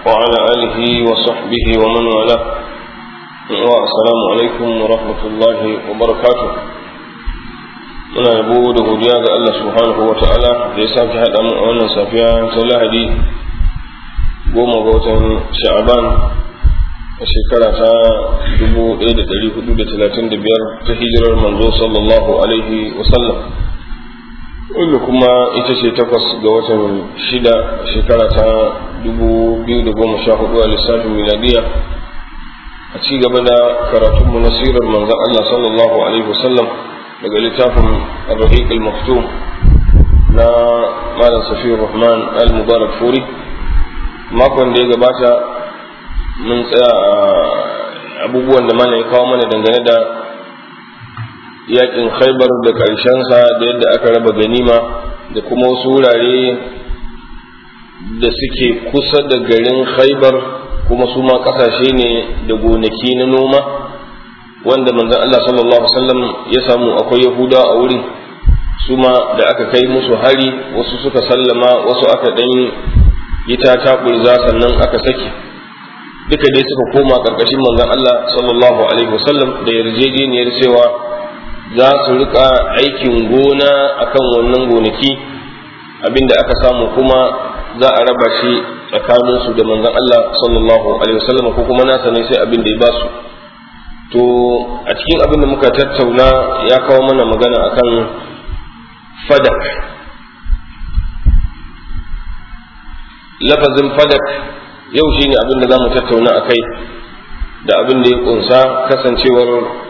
وعلى آله وصحبه ومن والاه السلام عليكم ورحمة الله وبركاته muna yabo da godiya ga Allah subhanahu wa ta'ala da ya sake haɗa mu a wannan safiya ta lahadi goma ga watan sha'aban a shekara ta 1435 ta hijirar manzo sallallahu alaihi wasallam wanda kuma ita ce takwas ga watan shida shekara ta 2014 a lissafin miladiya a ci gaba da karatunmu na sirar manzan Allah sallallahu alaihi wasallam daga littafin ar-rahiq al-maktum na malam safiyar rahman al-mubarak furi makon da ya gabata mun tsaya a abubuwan da mana ya kawo mana dangane da yakin khaibar da karshensa da yadda aka raba ganima da kuma wasu wurare da suke kusa da garin khaibar kuma su ma kasashe ne da gonaki na noma wanda manzon Allah sallallahu alaihi wasallam ya samu akwai yahuda a wurin su ma da aka kai musu hari wasu suka sallama wasu aka dan yi ta taɓurza sannan aka sake duka dai suka koma ƙarƙashin manzon Allah sallallahu alaihi wasallam da yarjejeniyar cewa za su rika aikin gona akan wannan gonaki abinda aka samu kuma za a raba shi tsakanin su da manzon Allah sallallahu alaihi wasallam ko kuma nasa ne sai abin da ya basu to a cikin abin da muka tattauna ya kawo mana magana akan fadak lafazin fadak yau shi ne abin da za mu tattauna a kai da abin da ya kunsa kasancewar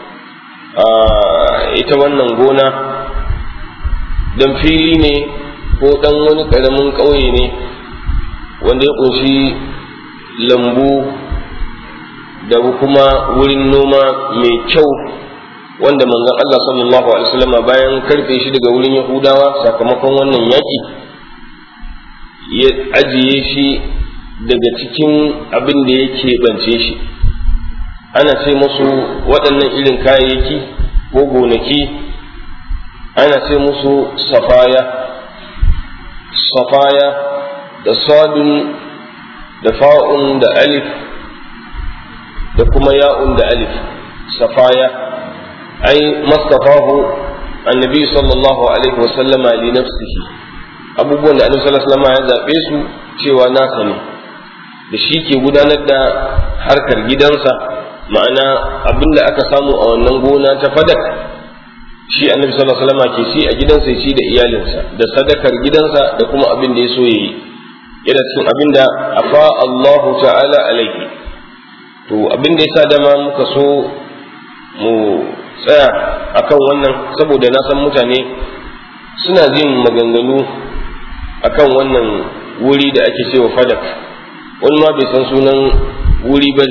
ita wannan gona dan fili ne ko dan wani karamin ƙauye ne wanda ya kunshi lambu da kuma wurin noma mai kyau wanda manzon Allah sallallahu alaihi wasallam bayan karfe shi daga wurin Yahudawa sakamakon wannan yaki ya ajiye shi daga cikin abin da ya keɓance shi ana ce musu waɗannan irin kayayyaki ko gonaki ana ce musu safaya safaya da sadun da fa'un da alif da kuma ya'un da alif safaya ai mastafahu annabi sallallahu alaihi wasallama li nafsihi abubuwan da annabi sallallahu alaihi wasallama ya zaɓe su cewa nasa ne da shi ke gudanar da harkar gidansa ma'ana abin da aka samu a wannan gona ta fadak shi annabi sallallahu alaihi wasallam ke ci a gidansa ya ci da iyalinsa da sadakar gidansa da kuma abin da ya so yayi yana cikin abin da afa Allahu ta'ala alaihi to abin da yasa dama muka so mu tsaya akan wannan saboda na san mutane suna jin maganganu akan wannan wuri da ake cewa fadak wani ma bai san sunan wuri ba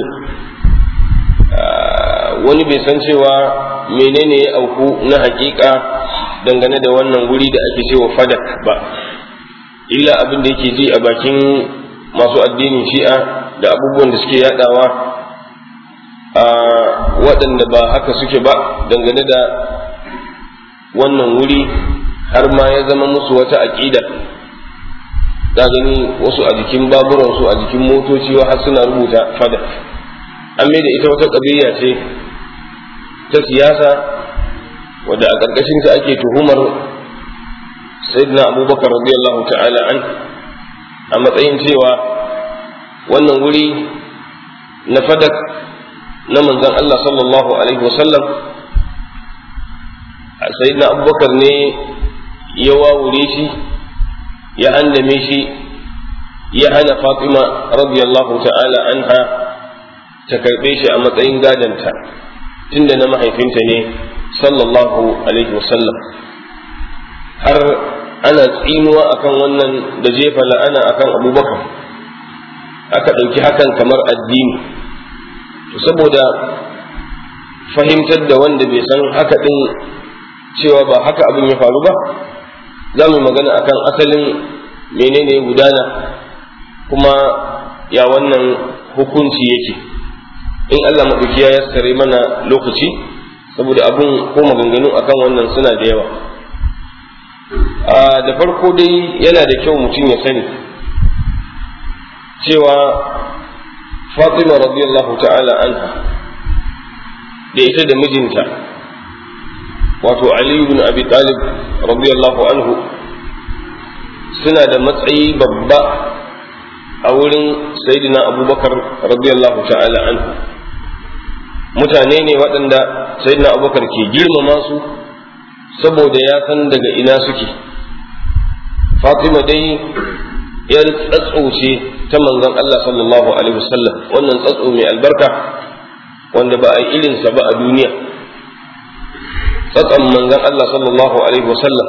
wani bai san cewa menene ya auku na hakika dangane da wannan wuri da ake cewa fadak ba illa abin da yake ji a bakin masu addinin shi'a da abubuwan da suke yadawa a waɗanda ba haka suke ba dangane da wannan wuri har ma ya zama musu wata aƙida za gani wasu a jikin baburansu a jikin motoci har suna rubuta fada an mai da ita wata ƙabiya ce ta siyasa wadda a ƙarƙashinta ake tuhumar sayyidina abubakar radiyallahu ta'ala an a matsayin cewa wannan wuri na fadak na manzon Allah sallallahu alaihi wasallam sayyidina abubakar ne ya wawure shi ya handame shi ya hana Fatima radiyallahu ta'ala anha ta karɓe shi a matsayin gadanta tunda na mahaifinta ne sallallahu alaihi wasallam har ana tsinuwa akan wannan da jefa la'ana akan abubakar aka ɗauki hakan kamar addini to saboda fahimtar da wanda bai san haka ɗin cewa ba haka abin ya faru ba za mu magana akan asalin menene ya gudana kuma ya wannan hukunci yake in Allah maɗauki ya yassare mana lokaci saboda abin ko maganganu akan wannan suna da yawa da farko dai yana da kyau mutum ya sani cewa fatima radiyallahu ta'ala anha da ita da mijinta wato ali ibn abi talib radiyallahu anhu suna da matsayi babba a wurin sayyidina abubakar radiyallahu ta'ala anhu mutane ne waɗanda sayyidina abubakar ke girmama su saboda ya san daga ina suke fatima dai yar tsatso ce ta manzon Allah sallallahu alaihi wasallam wannan tsatso mai albarka wanda ba a yi irinsa ba a duniya tsatson manzon Allah sallallahu alaihi wasallam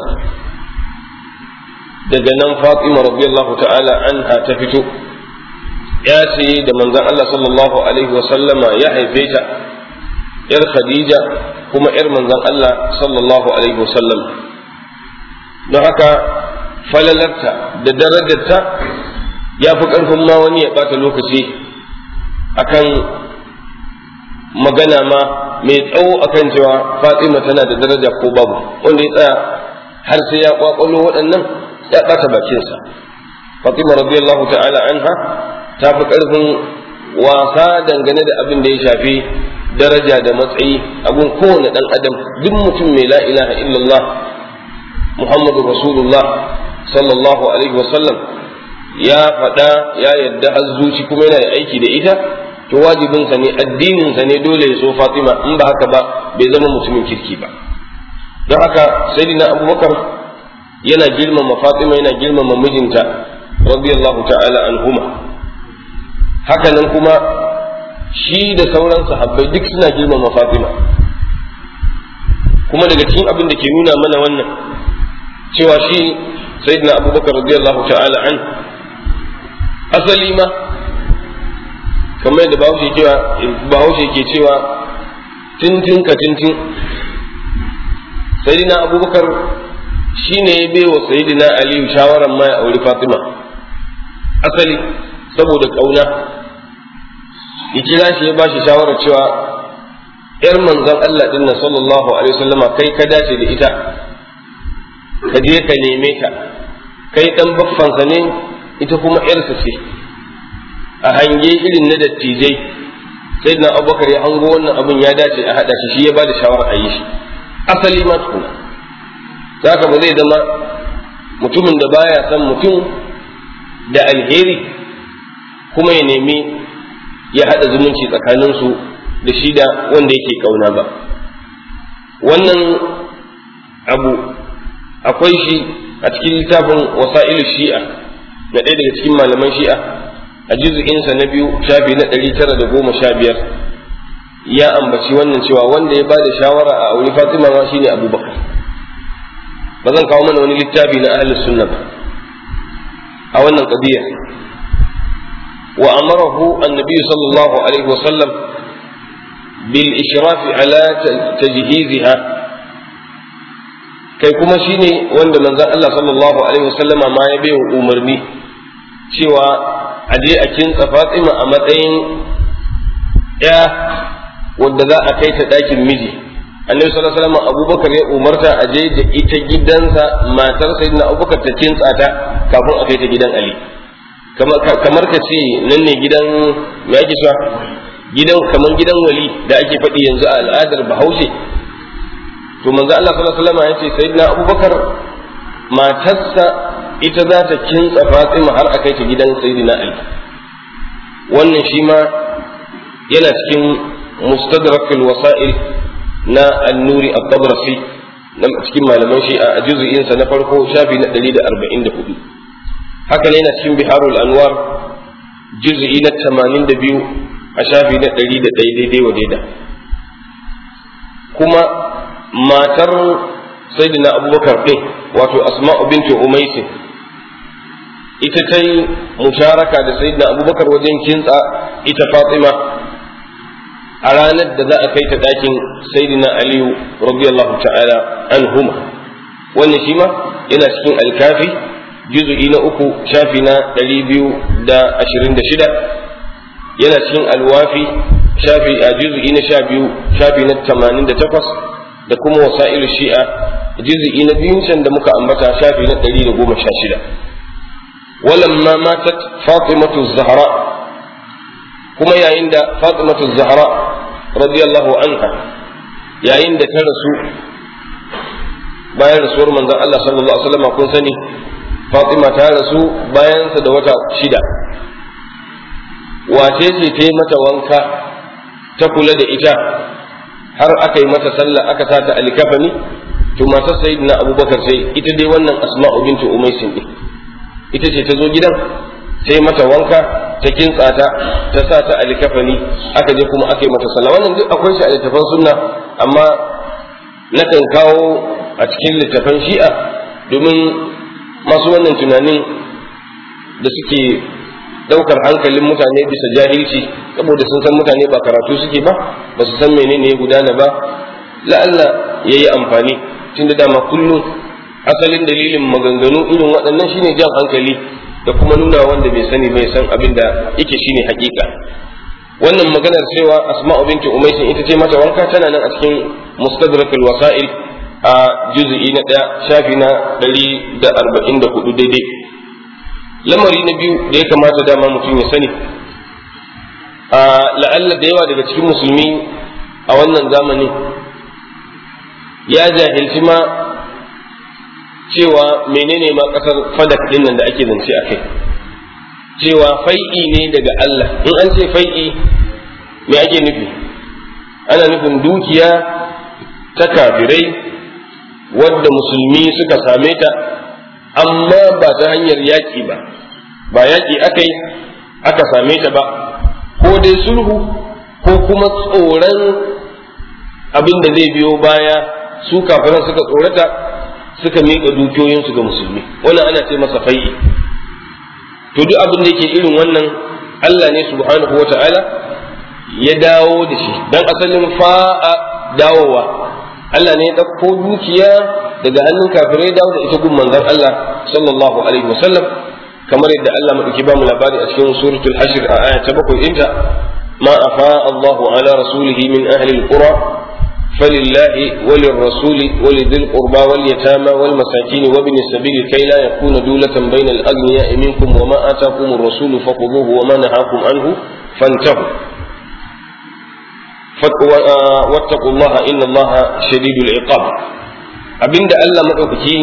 daga nan fatima radiyallahu ta'ala anha ta fito ya ce da manzon Allah sallallahu alaihi wasallama ya haife ta yar khadija kuma yar manzon Allah sallallahu alaihi wasallam don haka falalarta da darajarta ya fi ƙarfin ma wani ya ɓata lokaci akan magana ma mai tsawo akan cewa fatima tana da daraja ko babu wanda ya tsaya har sai ya kwakwalo waɗannan ya ɓata bakinsa fatima radiyallahu ta'ala anha ta fi ƙarfin wasa dangane da abin da ya shafi daraja da matsayi abun kowane ɗan adam duk mutum mai la ilaha illallah muhammadu rasulullah sallallahu alaihi wasallam ya faɗa ya yadda azzuci kuma yana da aiki da ita to wajibinsa ne addininsa ne dole ya so fatima in ba haka ba bai zama mutumin kirki ba don haka sayyidina abubakar yana girmama fatima yana girmama mijinta radiyallahu ta'ala anhuma hakanan kuma shi da sauran sahabbai duk suna girmama fatima kuma daga cikin abin da ke nuna mana wannan cewa shi sayyidina abubakar radiyallahu ta'ala an asali ma kamar da bahaushe cewa bahaushe ke cewa tintin ka tintin sayyidina abubakar shine ya bai wa sayyidina aliyu shawaran ma ya auri fatima asali saboda kauna ya kira shi ya bashi shawarar cewa yar manzon Allah din nan sallallahu alaihi wasallama kai ka dace da ita ka je ka neme ta kai dan baffansa ne ita kuma yarsa ce a hange irin na dattijai sai na abubakar ya hango wannan abin ya dace a haɗa shi shi ya ba da shawarar a yi shi asali ma tukuna zaka ba zai zama mutumin da baya son mutum da alheri kuma ya nemi ya haɗa zumunci tsakaninsu da shi da wanda yake ƙauna ba wannan abu akwai shi a cikin littafin wasa'ilu shi'a na ɗaya daga cikin malaman shi'a a juz'insa na biyu shafi na ɗari tara da goma sha biyar ya ambaci wannan cewa wanda ya bada shawara a auri fatima ma shine abubakar ba zan kawo mana wani littafi na ahlus sunna ba a wannan qadiya wa amarahu annabi sallallahu alaihi wa sallam bil ishrafi ala tajhiziha kai kuma shine wanda manzon Allah sallallahu alaihi wasallama ma ya bai umarni cewa a je a kintsa Fatima a matsayin ya wadda za a kai ta ɗakin miji annabi sallallahu alaihi wasallam abubakar ya umarta a je da ita gidansa matar sayyidina abubakar ta kintsa ta kafin a kai ta gidan ali kamar ka ce nan ne gidan me ake cewa gidan kamar gidan wali da ake faɗi yanzu a al'adar bahaushe to manzo Allah sallallahu alaihi wasallam ya ce sayyidina abubakar matarsa ita za ta kintsa fatima har a kai ta gidan sayyidina ali wannan shi ma yana cikin mustadrak wasa'il na annuri at-tabrasi na cikin malaman shi a juz'in sa na farko shafi na 144 haka ne yana cikin biharul anwar juz'i na 82 a shafi na 101 daidai wa daida kuma matar sayyidina abubakar din wato asma'u bintu umaysin ita ta yi musharaka da sayyidina abubakar wajen kintsa ita fatima a ranar da za a kai ta ɗakin sayyidina aliyu radiyallahu ta'ala anhuma wannan shi ma yana cikin alkafi juzu'i na uku shafi na ɗari biyu da ashirin da shida yana cikin alwafi shafi a juzu'i na sha biyu shafi na tamanin da takwas da kuma wasa'ilu shi'a juzu'i na biyun can da muka ambata shafi na ɗari da goma sha shida ولما ماتت فاطمة الزهراء kuma yayin da Fatimatu Zahra radiyallahu anha yayin da ta rasu bayan rasuwar manzon Allah sallallahu alaihi wasallam kun sani Fatima ta rasu bayansa da wata shida wace ce ta yi mata wanka ta kula da ita har aka yi mata sallah aka sa ta alikafani to matar sayyidina abubakar sai ita dai wannan asma'u bintu umaisin din ita ce ta zo gidan sai mata wanka ta kintsa ta ta sa ta alikafani aka je kuma aka yi mata sallah wannan duk akwai shi a littafan sunna amma nakan kawo a cikin littafan shi'a domin masu wannan tunanin da suke daukar hankalin mutane bisa jahilci saboda sun san mutane ba karatu suke ba ba su san menene ya gudana ba la'alla ya yi amfani tun da dama kullum asalin dalilin maganganu irin waɗannan shine jan hankali da kuma nuna wanda bai sani bai san abin da yake shine hakika wannan maganar cewa asma'u binti umaysin ita ce mata wanka tana nan a cikin mustadrakul wasa'il a juz'i na ɗaya shafi na ɗari da arba'in da hudu daidai lamari na biyu da ya kamata dama mutum ya sani a la'alla da yawa daga cikin musulmi a wannan zamanin ya jahilci ma cewa menene ma kasar fadak din nan da ake zance a kai cewa fai'i ne daga Allah in an ce fai'i me ake nufi ana nufin dukiya ta kafirai wadda musulmi suka same ta amma ba ta hanyar yaƙi ba ba yaƙi aka yi aka same ta ba ko dai sulhu ko kuma tsoron abin da zai biyo baya su kafiran suka tsorata suka miƙa dukiyoyinsu ga musulmi wannan ana ce masa fai'i to duk abin da yake irin wannan Allah ne subhanahu wa ta'ala ya dawo da shi dan asalin fa'a dawowa Allah ne ya ɗauko dukiya daga hannun kafirai dawo da ita gun manzon Allah sallallahu alaihi wasallam kamar yadda Allah madauki ba mu labari a cikin suratul hashr a aya ta bakwai inta ma afa Allahu ala rasulihi min ahli alqura فلله وللرسول ولذي القربى واليتامى والمساكين وابن السبيل كي لا يكون دولة بين الأغنياء منكم وما آتاكم الرسول فخذوه وما نهاكم عنه فانتهوا واتقوا الله إن الله شديد العقاب abinda Allah madaukaki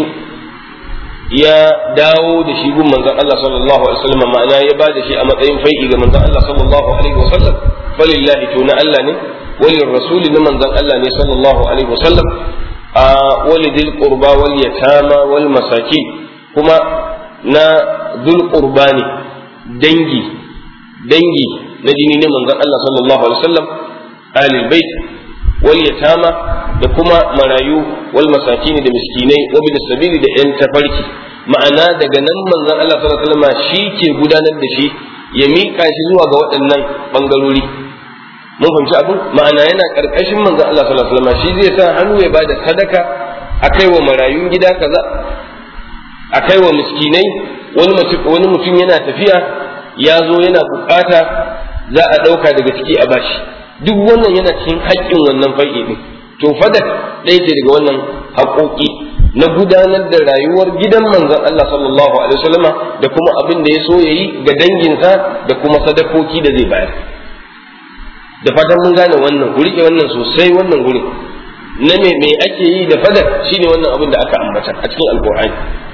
ya dawo da shi gun manzon Allah sallallahu alaihi wasallam ma'ana ya ba da shi a matsayin fai'i ga manzon Allah sallallahu alaihi wasallam falillahi to na Allah ne walil rasul na manzon Allah ne sallallahu alaihi wasallam a walidil qurba wal yatama wal masakin kuma na dhul qurba ne dangi dangi na jini ne manzon Allah sallallahu alaihi wasallam alil bait wal yatama da kuma marayu wal masakin da miskinai wa bi sabili da yan tafarki ma'ana daga nan manzon Allah sallallahu alaihi wasallam shi ke gudanar da shi ya mika shi zuwa ga waɗannan bangarori mun fahimci abin ma'ana yana karkashin manzon Allah sallallahu alaihi wasallam shi zai sa hannu ya bada sadaka akai wa marayun gida kaza akai wa miskinai wani mutum wani mutum yana tafiya ya zo yana bukata za a ɗauka daga ciki a bashi duk wannan yana cikin haƙƙin wannan fai'i din to fadak ɗaya ce daga wannan haƙoƙi na gudanar da rayuwar gidan manzon Allah sallallahu alaihi wasallam da kuma abin da ya so yayi ga danginsa da kuma sadakoki da zai bayar da fatan mun gane wannan ku rike wannan sosai wannan gurin na me me ake yi da fadak shine wannan abin da aka ambata a cikin alqur'ani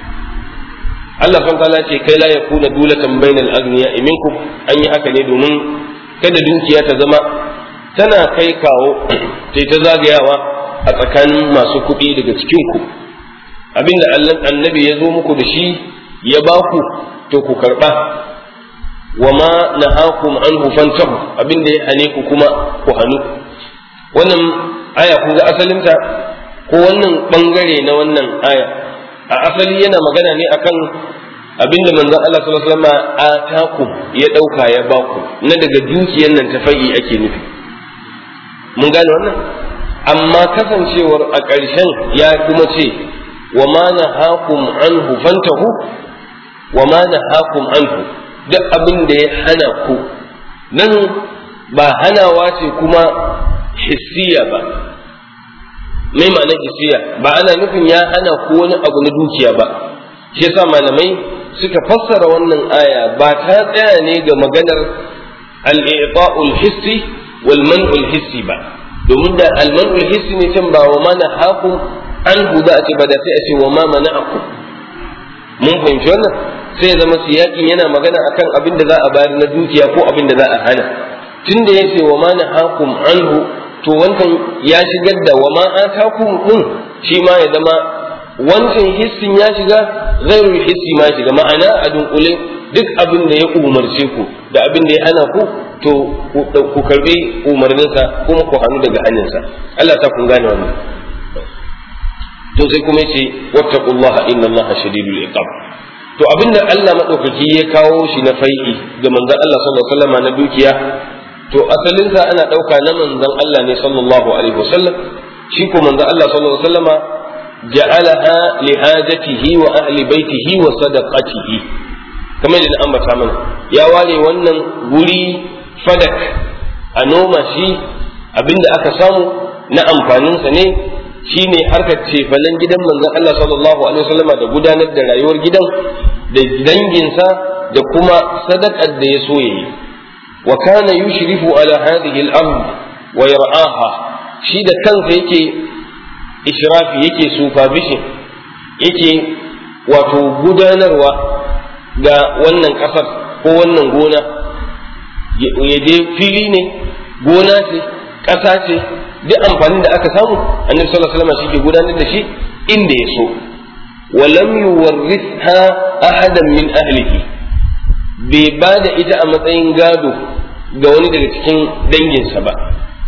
Allah subhanahu ta'ala ce kai la yakuna dulatan bainal aghniya minkum an yi haka ne domin kada dukiya ta zama tana kai kawo sai ta zagayawa a tsakanin masu kuɗi daga cikin ku abinda annabi ya zo muku da shi ya ba ku to ku karɓa wa ma nahakum anhu fantahu abinda ya hane ku kuma ku hanu wannan aya kun ga asalinta ko wannan bangare na wannan aya a asali yana magana ne akan abinda manzon Allah sallallahu alaihi wasallam atakum ya dauka ya baku na daga dukiyar nan ta fai ake nufi mun gane wannan amma kasancewar a ƙarshen ya kuma ce wa ma nahakum anhu fantahu wa ma nahakum anhu duk abin da ya hana ku nan ba hanawa ce kuma hissiya ba mai ma'ana hissiya ba ana nufin ya hana ku wani abu na dukiya ba shi yasa malamai suka fassara wannan aya ba ta tsaya ne ga maganar al-i'ta'u al-hissi wal man'u al-hissi ba domin da al-man'u al-hissi ne can ba wa mana hakum an huda a ce ba da sai a ce wa ma mana'akum mun fahimci wannan sai ya zama siyakin yana magana akan abin da za a bayar na dukiya ko abin da za a hana tunda ya ce wa ma nahakum anhu to wancan ya shigar da wa ma atakum din shi ma ya zama wancan hissin ya shiga ghairul hissi ma shiga ma'ana a dunkule duk abin da ya umarce ku da abin da ya hana ku to ku karbi umarninsa kuma ku hannu daga hannunsa Allah ta kun gane wannan to sai kuma yace wattaqullaha innallaha shadidul iqab to abinda Allah madaukaki ya kawo shi na fai'i ga manzon Allah sallallahu alaihi wasallam na dukiya to asalinsa ana ɗauka na manzon Allah ne sallallahu alaihi wasallam shi ko manzon Allah sallallahu alaihi wasallama ja'alaha li hajatihi wa ahli baitihi wa sadaqatihi kamar da ambata mana ya ware wannan guri fadak a noma shi abinda aka samu na amfaninsa ne shine harkar cefanen gidan manzon Allah sallallahu alaihi wasallama da gudanar da rayuwar gidan da danginsa da kuma sadakar da ya so yayi wa kana yushrifu ala hadhihi al-ard wa yar'aha shi da kansa yake ishrafi yake supervision yake wato gudanarwa ga wannan kasar ko wannan gona ya je fili ne gona ce ƙasa ce duk amfanin da aka samu annabi sallallahu alaihi wasallam shi ke gudanar da shi inda ya so walam yuwarritha ahadan min ahlihi bai ba da ita a matsayin gado ga wani daga cikin danginsa ba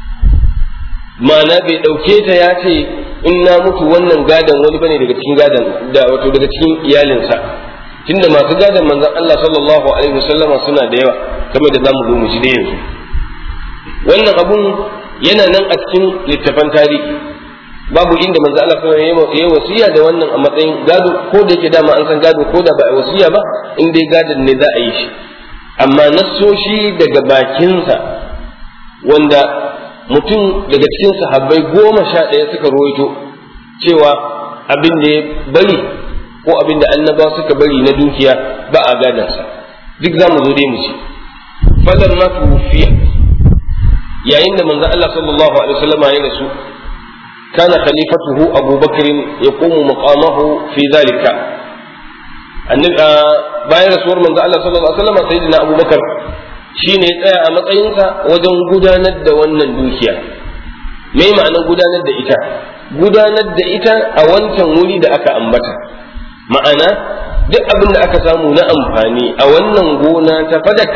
ma'ana bai ɗauke ta ya ce in na mutu wannan gadon wani bane daga cikin gadon da wato daga cikin iyalinsa tunda masu gadon manzon Allah sallallahu alaihi wasallama suna da yawa kamar da zamu zo mu ji da yanzu wannan abun yana nan a cikin littafan tarihi babu inda manzo Allah sallallahu alaihi wasallam ya wasiya da wannan a matsayin gado ko da yake dama an san gado ko da ba a wasiya ba in dai gadon ne za a yi shi amma nassoshi daga bakinsa wanda mutum daga cikin sahabbai goma sha ɗaya suka rawaito cewa abin da ya bari ko abin da annaba suka bari na dukiya ba a gadansa duk za mu zo dai mu ci falan ma tufiya yayin da manzo Allah sallallahu alaihi wasallam ya rasu kana khalifatuhu Abu Bakr yaqumu maqamahu fi zalika annabi bayan rasuwar manzo Allah sallallahu alaihi wasallam sayyidina Abu Bakar shine ya tsaya a matsayinsa wajen gudanar da wannan dukiya me ma'anar gudanar da ita gudanar da ita a wancan wuri da aka ambata ma'ana duk abin da aka samu na amfani a wannan gona ta fadak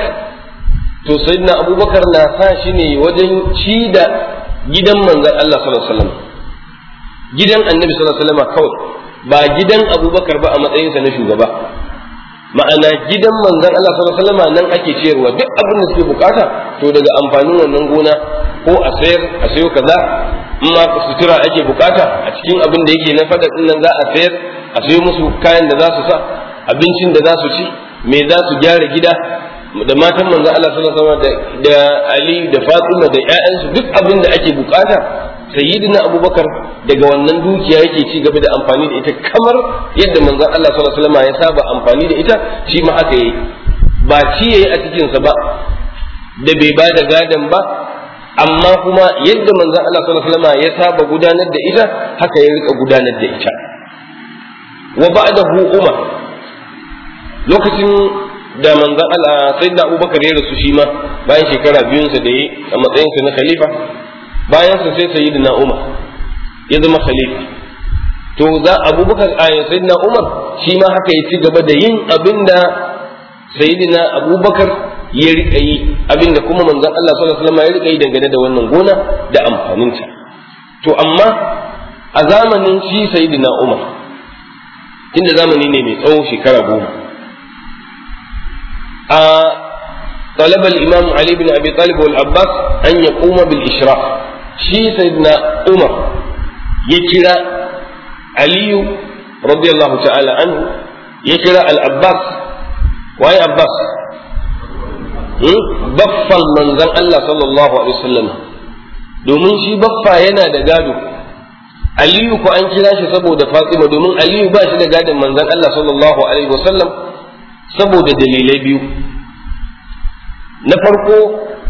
to sayyidina abubakar na sa shi ne wajen ci da gidan manzon Allah sallallahu alaihi wasallam gidan annabi sallallahu alaihi wasallam kawai ba gidan abubakar ba a matsayinsa na shugaba ma'ana gidan manzon Allah sallallahu alaihi wasallam nan ake ciyarwa duk abin da suke bukata to daga amfanin wannan gona ko a sayar a sayo kaza in ma sutura ake bukata a cikin abin da yake na fada nan za a sayar a sayo musu kayan da za su sa abincin da za su ci me za su gyara gida da matan manzo Allah sallallahu alaihi wasallam da Ali da Fatima da ƴaƴansu duk abin da ake bukata sayyidina Abubakar daga wannan dukiya yake ci gaba da amfani da ita kamar yadda manzon Allah sallallahu alaihi wasallam ya saba amfani da ita shi ma haka yayi ba ci yayi a cikin sa ba da bai ba da gadan ba amma kuma yadda manzon Allah sallallahu alaihi wasallam ya saba gudanar da ita haka ya rika gudanar da ita wa ba'dahu umar lokacin da manzon Allah sai da Abubakar ya rasu shi ma bayan shekara biyun sa da yi a matsayin sa na khalifa bayan sa sai sayyidina Umar ya zama khalifa to za Abubakar a sayyidina Umar shi ma haka ya ci gaba da yin abinda sayyidina Abubakar ya rika yi abinda kuma manzon Allah sallallahu alaihi wasallam ya rika yi dangane da wannan gona da amfaninta to amma a zamanin shi sayyidina Umar tunda zamani ne mai tsawo shekara goma طلب الإمام علي بن أبي طالب والعباس أن يقوم بالإشراف شي سيدنا عمر يكرا علي رضي الله تعالى عنه يكرا العباس وأي عباس baffan manzon Allah sallallahu alaihi wasallam domin shi baffa yana da gado Aliyu ko an kira shi saboda Fatima domin Aliyu ba shi da gadon manzon Allah sallallahu alaihi wasallam saboda dalilai biyu na farko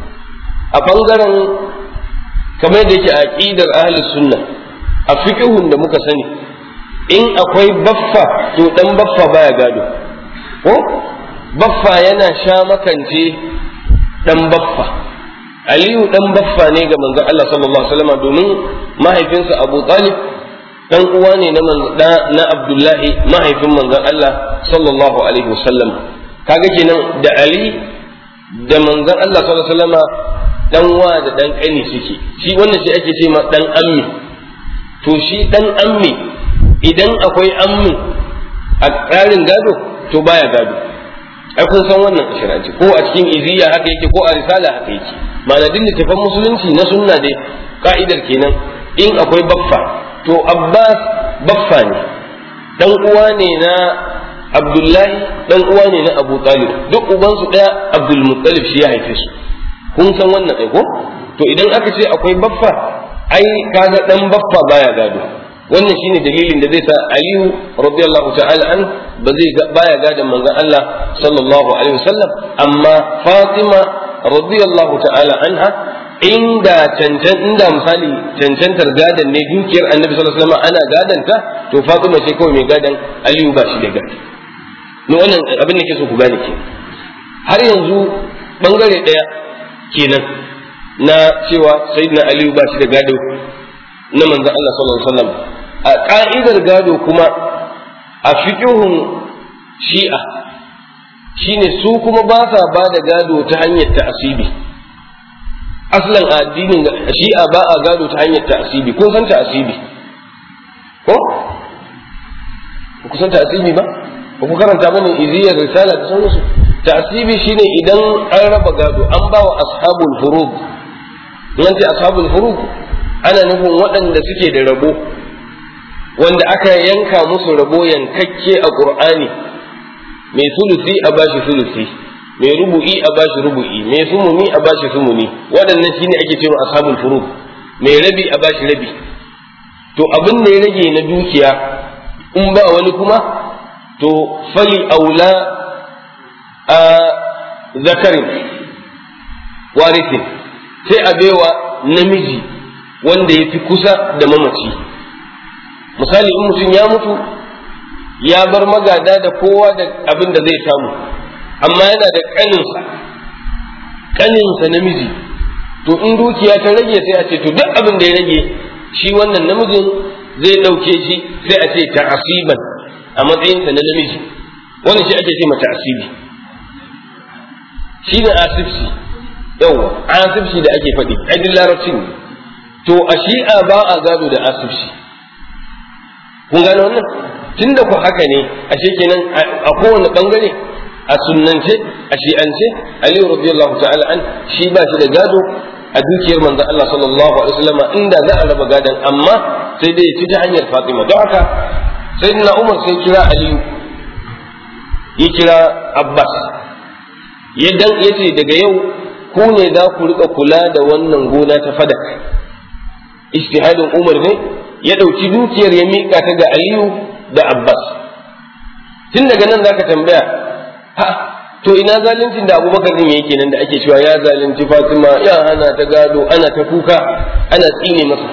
a bangaren kamar da yake a aqidar ahlus sunna a fiqhun da muka sani in akwai baffa to dan baffa baya gado ko baffa yana sha makance dan baffa aliyu dan baffa ne ga manzon Allah sallallahu alaihi wasallam domin mahaifinsa Abu Talib dan uwa ne na na Abdullahi mahaifin manzon Allah sallallahu alaihi wasallam kaga kenan da Ali da manzon Allah sallallahu alaihi wasallam dan wa da dan kani suke shi wannan shi ake ce ma dan ammi to shi dan ammi idan akwai ammi a tsarin gado to baya gado ai kun san wannan shiranci ko a cikin iziya haka yake ko a risala haka yake ma'ana din littafin musulunci na sunna dai ka'idar kenan in akwai baffa to abbas baffa ne dan uwa ne na abdullahi dan uwa ne na abu talib duk ubansu daya abdul muttalib shi ya haife su kun san wannan ai ko to idan aka ce akwai baffa ai kaga dan baffa baya gado wannan shine dalilin da zai sa aliyu radiyallahu ta'ala an ba zai baya gadon manzon Allah sallallahu alaihi wasallam amma fatima radiyallahu ta'ala anha inda cancan inda misali cancantar gadon ne dukiyar annabi sallallahu alaihi wasallam ana gadanta to fatima ce kawai mai gadon aliyu ba shi da gado ni wannan abin da ke so ku gane ke har yanzu bangare daya kenan na cewa sayyidina aliyu ba shi da gado na manzon Allah sallallahu alaihi wasallam a ka'idar gado kuma a fiqhun shi'a shine su kuma ba sa ba da gado ta hanyar ta'asibi aslan addinin shi'a ba a gado ta hanyar ta'asibi kun san ta'asibi ko ku san ta'asibi ba ba ku karanta bane iziyar risala da sauransu ta'asibi shine idan an raba gado an ba wa ashabul furud nan ce ashabul furud ana nufin waɗanda suke da rabo wanda aka yanka musu rabo yankakke a qur'ani mai sulusi a bashi sulusi mai rubu'i a bashi rubu'i mai sumuni a bashi sumuni waɗannan shine ake cewa ashabul furud mai rabi a bashi rabi to abin da ya rage na dukiya in ba wani kuma to fali aula a zakarin warisin sai a baiwa namiji wanda ya fi kusa da mamaci misali in mutum ya mutu ya bar magada da kowa da abin da zai samu amma yana da ƙaninsa ƙaninsa namiji to in dukiya ta rage sai a ce to duk abin da ya rage shi wannan namijin zai ɗauke shi sai a ce ta'asiban a matsayinsa na namiji wannan shi ake ce mata asibi shi ne asibsi yawa asibsi da ake faɗi aidin larabcin ne to a shi'a ba a gado da asibsi kun gane wannan tunda ku haka ne ashe kenan a kowane bangare a sunnance a shi'ance aliyu radiyallahu ta'ala an shi ba shi da gado a dukiyar manzon Allah sallallahu alaihi wasallam inda za a raba gadon amma sai dai ya ci ta hanyar Fatima don haka sayyidina Umar sai kira Aliyu ya kira Abbas ya dan yace daga yau ku ne za ku rika kula da wannan gona ta fadak ijtihadin Umar ne ya dauki dukiyar ya mika ta ga Aliyu da Abbas tun daga nan zaka tambaya ha to ina zaluncin da Abubakar din yake nan da ake cewa ya zalunci Fatima ya hana ta gado ana ta kuka ana tsine masa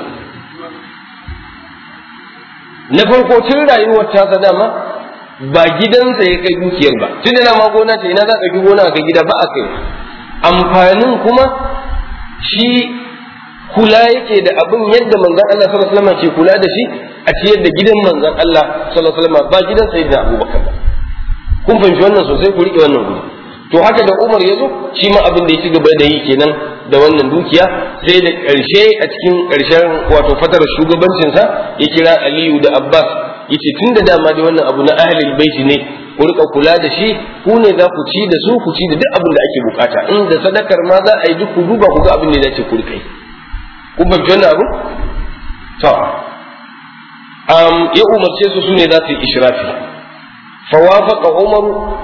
na farko tun rayuwar ta dama ba gidansa ya kai dukiyar ba tun da ma gona ce ina za ka ɗauki gona ka gida ba a kai amfanin kuma shi kula yake da abin yadda manzon Allah sallallahu alaihi wasallam ke kula da shi a ciyar da gidan manzon Allah sallallahu alaihi wasallam ba gidan sayyidina Abubakar ba kun fahimci wannan sosai ku rike wannan guri to haka da Umar ya zo shi ma abin da ya ci gaba da yi kenan da wannan dukiya sai da ƙarshe a cikin ƙarshen wato fatar shugabancinsa ya kira Aliyu da Abbas yace tun da dama dai wannan abu na ahlul baiti ne ku rika kula da shi ku ne za ku ci da su ku ci da duk abin da ake bukata in da sadakar ma za a yi duk ku duba ku ga abin da ya dace ku rika yi ku fahimci wannan abu to um, ya umarce su su ne za su yi ishrafi فوافق عمر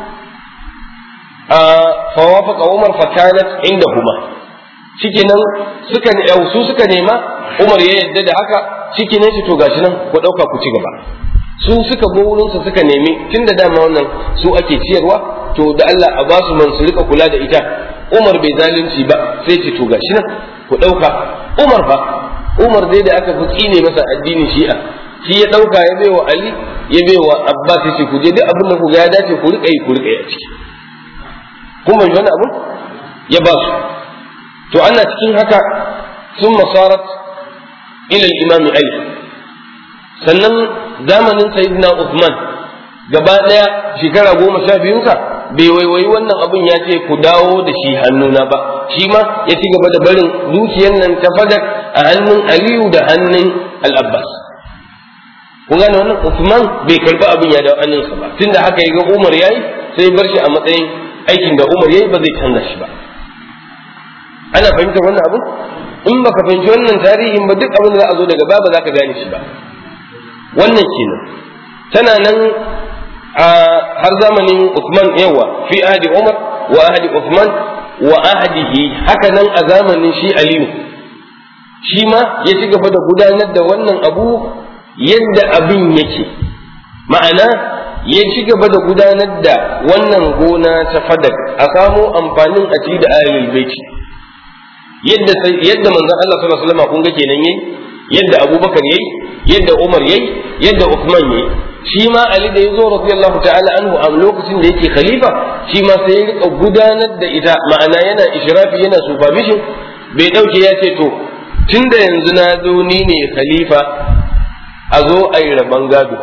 آه فوافق عمر فكانت عندهما shikenan suka su suka nema Umar ya yadda da haka shike ne to gashi nan ku dauka ku ci gaba su suka go wurin su suka nemi tunda dama wannan su ake ciyarwa to da Allah a ba su man su rika kula da ita Umar bai zalunci ba sai ce to gashi nan ku ɗauka Umar fa Umar dai da aka fi tsine masa addinin Shi'a shi ya ɗauka ya baiwa Ali ya baiwa Abbas ya ce ku je duk abin da ku ga ya dace ku rika yi ku rika yi a ciki kun bai wani abu ya ba su to ana cikin haka sun masarat ila imam Ali sannan zamanin sayyidina Uthman gaba ɗaya shekara goma sha biyunsa bai waiwayi wannan abin ya ce ku dawo da shi hannuna ba shi ma ya ci gaba da barin dukiyar nan ta fadak a hannun Aliyu da hannun Al-Abbas kun gane wannan Uthman bai karbi abin ya dawo hannunsa ba tunda haka ya ga Umar yayi sai bar shi a matsayin aikin da Umar yayi ba zai canza shi ba ana fahimtar wannan abu in baka fahimci wannan tarihin ba duk abin da za a zo daga baya ba za ka gane shi ba wannan kenan tana nan a har zamanin Uthman yawa fi ahdi Umar wa ahdi Uthman wa ahdihi haka nan a zamanin shi Aliyu shi ma ya ci gaba da gudanar da wannan abu yadda abin yake ma'ana ya ci gaba da gudanar da wannan gona ta fadak a samo amfanin a ci da ahlul baiti yadda yadda manzon Allah sallallahu alaihi wasallam kun ga kenan yayi yadda Abubakar yayi yadda Umar yayi yadda Uthman yayi shi ma Ali da yazo radiyallahu ta'ala anhu a lokacin da yake khalifa shi ma sai ya rika gudanar da ita ma'ana yana ishrafi yana supervision bai dauke ya ce to tunda yanzu na zo ni ne khalifa a zo a yi rabon gado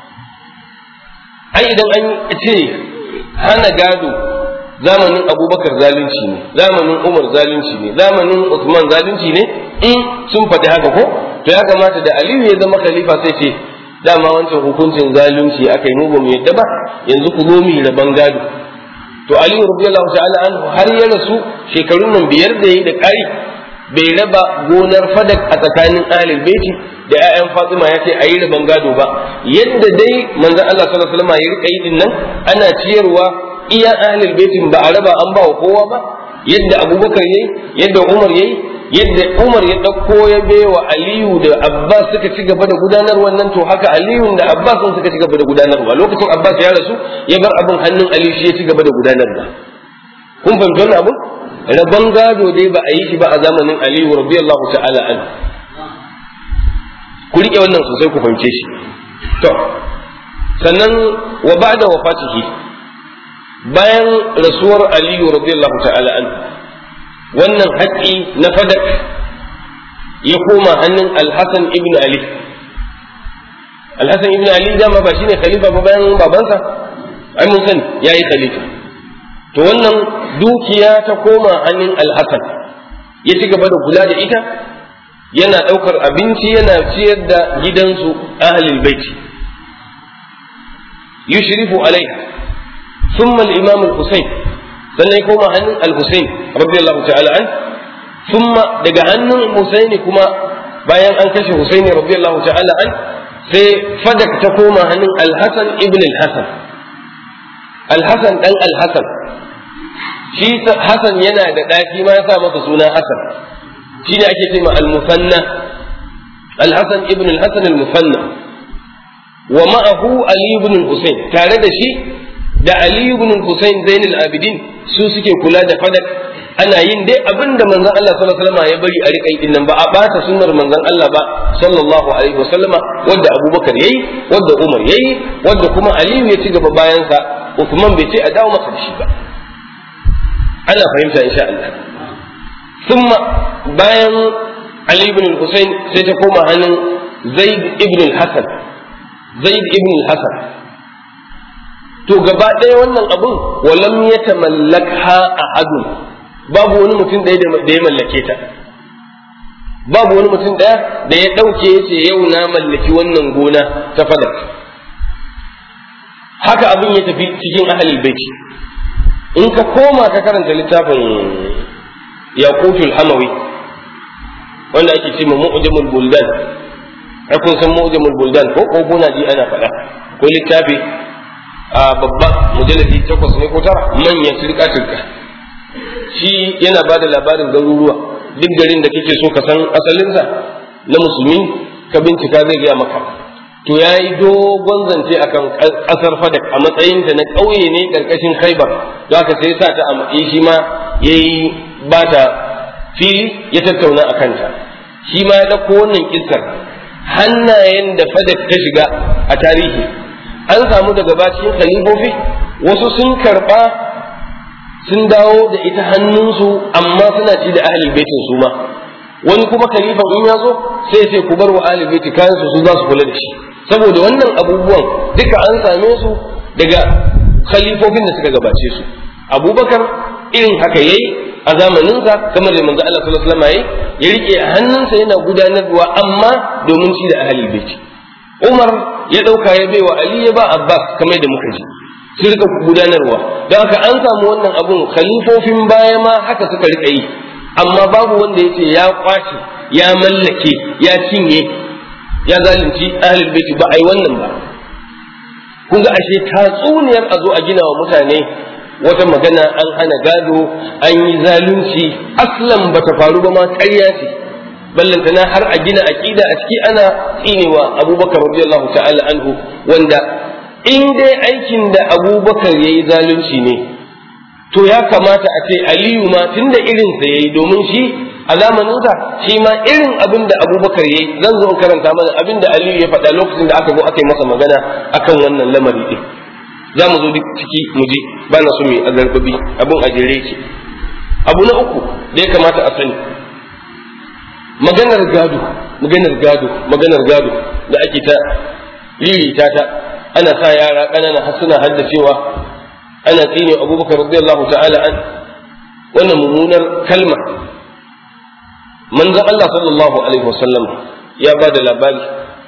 ai idan an ce hana gado zamanin abubakar zalunci ne zamanin umar zalunci ne zamanin usman zalunci ne in sun faɗi haka ko to ya kamata da aliyu ya zama khalifa sai ce dama wancan hukuncin zalunci aka yi mu ba mu yadda ba yanzu ku zo mu yi rabon gado to aliyu radiyallahu ta'ala anhu har ya rasu shekarun nan biyar da yi da ƙari bai raba gonar fadak a tsakanin ahlul baiti da ƴaƴan Fatima ya ce ayi raban gado ba yadda dai manzon Allah sallallahu alaihi wasallam ya rika yi din nan ana ciyarwa iya ahlul baitin ba a raba an ba wa kowa ba yadda Abubakar yayi yadda Umar yayi yadda Umar ya dauko ya baiwa Aliyu da Abbas suka ci gaba da gudanar wannan to haka Aliyu da Abbas sun suka ci gaba da gudanarwa lokacin Abbas ya rasu ya bar abin hannun Ali shi ya ci gaba da gudanarwa kun fahimci wannan abun rabon gado dai ba a yi shi ba a zamanin aliyu radiyallahu ta'ala an ku rike wannan sosai ku fahimce shi to sannan wa ba'da wafatihi bayan rasuwar aliyu radiyallahu ta'ala an wannan haƙƙi na fadak ya koma hannun alhassan ibn ali alhassan ibn ali dama ba shine khalifa ba bayan babansa ai mun sani yayi khalifa to wannan dukiya ta koma hannun alhassan ya ci gaba da kula da ita yana ɗaukar abinci yana ciyar da gidansu ahlul baiti yushrifu alaiha thumma al-imam al-husayn sannan ya koma hannun al-husayn radiyallahu ta'ala an thumma daga hannun husaini kuma bayan an kashe husaini radiyallahu ta'ala an sai fadak ta koma hannun al-hasan ibn al-hasan al-hasan dan al-hasan shi Hassan yana da ɗaki ma ya sa masa suna Hassan shi ne ake cewa al-musanna al-Hassan ibn al-Hassan al-musanna wa ma'ahu Ali ibn al-Husayn tare da shi da Ali ibn al-Husayn Zain al-Abidin su suke kula da fadak ana yin dai abin da manzon Allah sallallahu alaihi wasallam ya bari a riƙa din nan ba a bata sunnar manzon Allah ba sallallahu alaihi wasallama wanda Abubakar yayi wanda Umar yayi wanda kuma Aliyu ya ci gaba bayan sa Uthman bai ce a dawo masa da shi ba ana fahimta insha Allah thumma bayan Ali ibn al-Husayn sai ta koma hannun Zaid ibn al-Hasan Zaid ibn al-Hasan to gaba ɗaya wannan abun walam yatamallakha ahadun babu wani mutum ɗaya da ya mallake ta babu wani mutum ɗaya da ya ɗauke ya ce yau na mallaki wannan gona ta fadak haka abin ya tafi cikin ahalil baiti in ka koma ka karanta littafin yaqutul hamawi wanda ake ce mu'jamul buldan ai kun san mu'jamul buldan ko ko kuna ji ana faɗa ko littafi a babba mujalladi takwas ne ko tara manyan turka turka shi yana ba da labarin garuruwa duk garin da kake so ka san asalinsa na musulmi ka bincika zai gaya maka to ya yi dogon zance akan ƙasar fadak a matsayinta na ƙauye ne ƙarƙashin khaibar don haka sai sa ta a shi ma ya yi ba ta fili ya tattauna a kanta shi ma ya ɗauko wannan kissar hannayen da fadak ta shiga a tarihi an samu daga bacin khalifofi wasu sun karɓa sun dawo da ita hannunsu amma suna ci da ahlul baitin su ma wani kuma khalifan in ya zo sai sai ku bar wa ahlul baiti kayan su su za su kula da shi saboda wannan abubuwan duka an same su daga khalifofin da suka gabace su abubakar irin haka yayi a zamaninsa kamar da manzo Allah sallallahu alaihi wasallam yayi ya rike a hannunsa yana gudanarwa amma domin ci da ahlul baiti Umar ya dauka ya baiwa Ali ya ba Abbas kamar da muka ji su rika gudanarwa don haka an samu wannan abun khalifofin baya ma haka suka rika yi amma babu wanda ya ce ya kwace ya mallake ya cinye ya zalunci ahlul baiti ba ai wannan ba kun ga ashe tatsuniyar a zo a gina wa mutane wata magana an hana gado an yi zalunci aslan bata faru ba ma ƙarya ce ballantana har a gina aqida a ciki ana tsinewa abubakar radiyallahu ta'ala anhu wanda in dai aikin da abubakar ya yi zalunci ne to ya kamata a ce aliyu ma tunda irinsa ya yi domin shi a zamaninsa shi ma irin abin da abubakar ya yi zan zo karanta mana abin da aliyu ya faɗa lokacin da aka zo aka yi masa magana akan wannan lamari ɗin za mu zo duk ciki mu ji ba na so mu yi azarbabi abin a jere ki abu na uku da ya kamata a sani maganar gado maganar gado maganar gado da ake ta lirita ta ana sa yara ƙanana har suna haddacewa ana tsine abubakar radiyallahu ta'ala an wannan mummunar kalma manzon Allah sallallahu alaihi wasallam ya ba da labari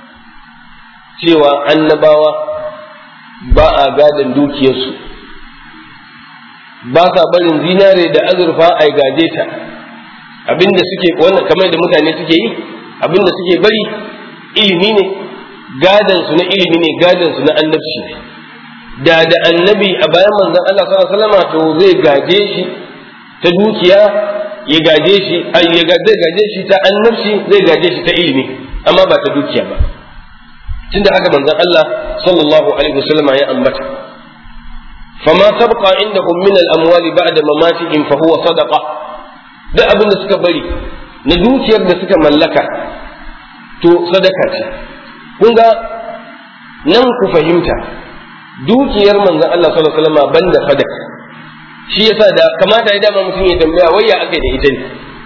cewa annabawa ba a gadon dukiyarsu ba sa barin zinare da azurfa a gaje ta abinda suke wannan kamar da mutane suke yi abinda suke bari ilimi ne gadan su na ilimi ne gadan su na annabci ne da da annabi a bayan manzon Allah sallallahu alaihi wasallam to zai gaje shi ta dukiya ya gaje shi ai ya zai gaje shi ta annabci zai gaje shi ta ilimi amma ba ta dukiya ba tunda haka manzon Allah sallallahu alaihi wasallam ya ambata fama tabqa indahum min al-amwali ba'da mamatihim fa huwa sadaqa duk abin da suka bari na dukiyar da suka mallaka to sadaka ce kun ga nan ku fahimta dukiyar manzon Allah sallallahu alaihi wasallam banda sadaka shi yasa da kamata ya dama mutum ya tambaya wai ya aka da ita ne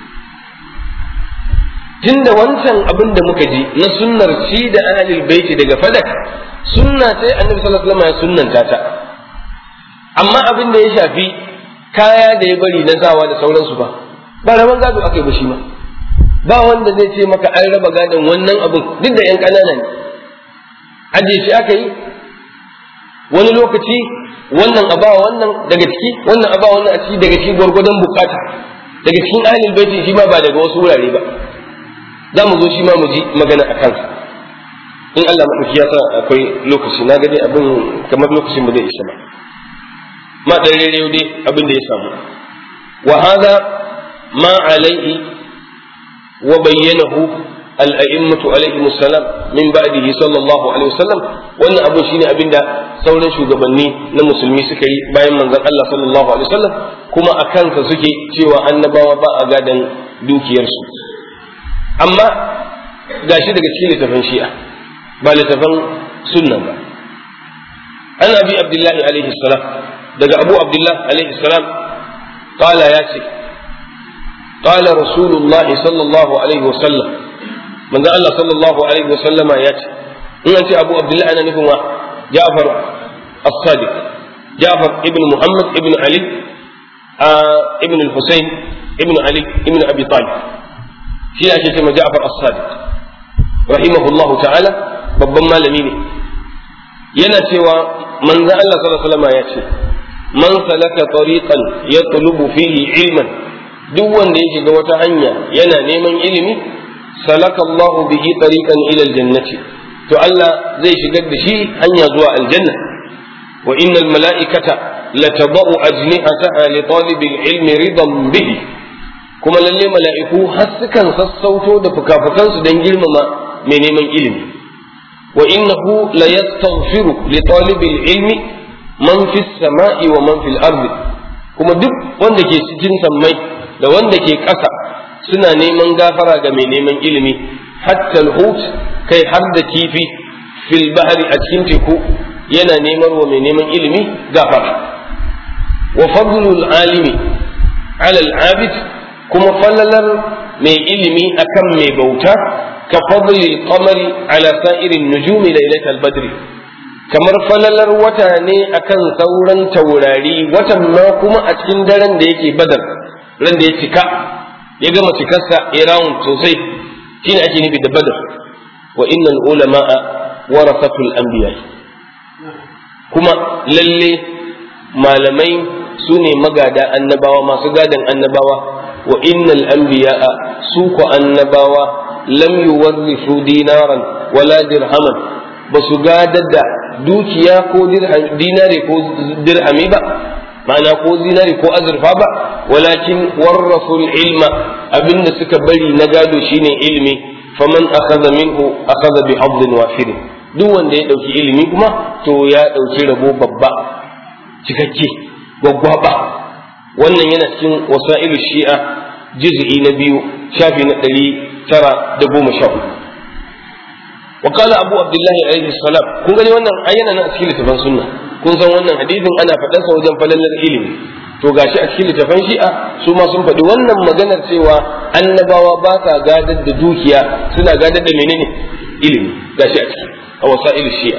tunda wancan abin da muka ji na sunnar ci da ahlul baiti daga fadak sunna sai annabi sallallahu alaihi wasallam ya sunnanta ta amma abin da ya shafi kaya da ya bari na sawa da sauransu ba ba raban gado aka yi ba shi ma ba wanda zai ce maka an raba gadon wannan abin duk da yan ƙanana ne aje shi aka yi wani lokaci wannan aba wannan daga ciki wannan aba wannan a ciki daga ciki gwargwadon bukata daga cikin ahlul baiti shi ma ba daga wasu wurare ba za mu zo shi ma mu ji magana a kansa in Allah maɗauki ya sa akwai lokaci na gani abin kamar lokacin ba zai isa ba ma ɗan rere dai abin da ya samu wa hada ma alaihi wa bayyanahu الأئمة عليهم السلام من بعده صلى الله عليه وسلم wannan abun shine abinda sauran shugabanni na musulmi suka yi bayan manzon Allah sallallahu alaihi wasallam kuma a kansa suke cewa annabawa ba a gadan dukiyarsu amma gashi daga cikin littafin shi'a ba littafin sunna ba an abi abdullahi alaihi salam daga abu abdullahi alaihi salam qala ya ce qala rasulullahi sallallahu alaihi wasallam manzo Allah sallallahu alaihi wasallama ya ce in an ce Abu Abdullahi ana nufin wa Ja'far as-Sadiq Ja'far ibn Muhammad ibn Ali ibn al-Husayn ibn Ali ibn Abi Talib shi ake cewa Ja'far as-Sadiq rahimahullahu ta'ala babban malami ne yana cewa manzo Allah sallallahu alaihi wasallama ya ce man salaka tariqan yatlubu fihi ilman duk wanda ya shiga wata hanya yana neman ilimi salaka Allahu bihi tariqan ila aljannati to Allah zai shigar da shi hanya zuwa aljanna wa innal mala'ikata latadau ajnihataha li talibil ilmi ridan bihi kuma lalle mala'iku har sukan sassauto da fukafukansu don girmama mai neman ilimi wa innahu la yastaghfiru li talibil ilmi man fis sama'i wa man fil ardi kuma duk wanda ke cikin sammai da wanda ke ƙasa suna neman gafara ga mai neman ilimi hatta al-hut kai har da kifi fil bahri a cikin teku yana neman wa mai neman ilimi gafara wa fadlul alimi ala al-abid kuma fallalar mai ilimi akan mai bauta ka fadlil qamari ala sa'irin nujumi lailatul badri kamar falalar wata ne akan sauran taurari watan ma kuma a cikin daren da yake badar ran da ya cika ya gama cikarsa ya rawun sosai shine ake nufi da badar wa innal ulama'a warasatul anbiya kuma lalle malamai su ne magada annabawa masu gadan annabawa wa innal anbiya'a su ko annabawa lam yuwarrisu dinaran wala dirhaman ba su gadar da dukiya ko dinare ko dirhami ba ma'ana ko zinari ko azurfa ba walakin warrasul ilma abinda suka bari na gado shine ilimi faman akhadha minhu akhadha bi hadin wafir duk wanda ya dauki ilimi kuma to ya dauki rabo babba cikakke gwaggwaba wannan yana cikin wasailu shi'a juz'i na biyu shafi na ɗari tara da goma sha hudu وقال أبو عبد الله عليه السلام kun gani wannan ayyana na a cikin littafin sunna kun san wannan hadisin ana faɗan sa wajen falalar ilimi to gashi a cikin littafin shi'a su ma sun faɗi wannan maganar cewa annabawa ba sa gadar da dukiya suna gadar da menene ilimi gashi a ciki a wasa'il shi'a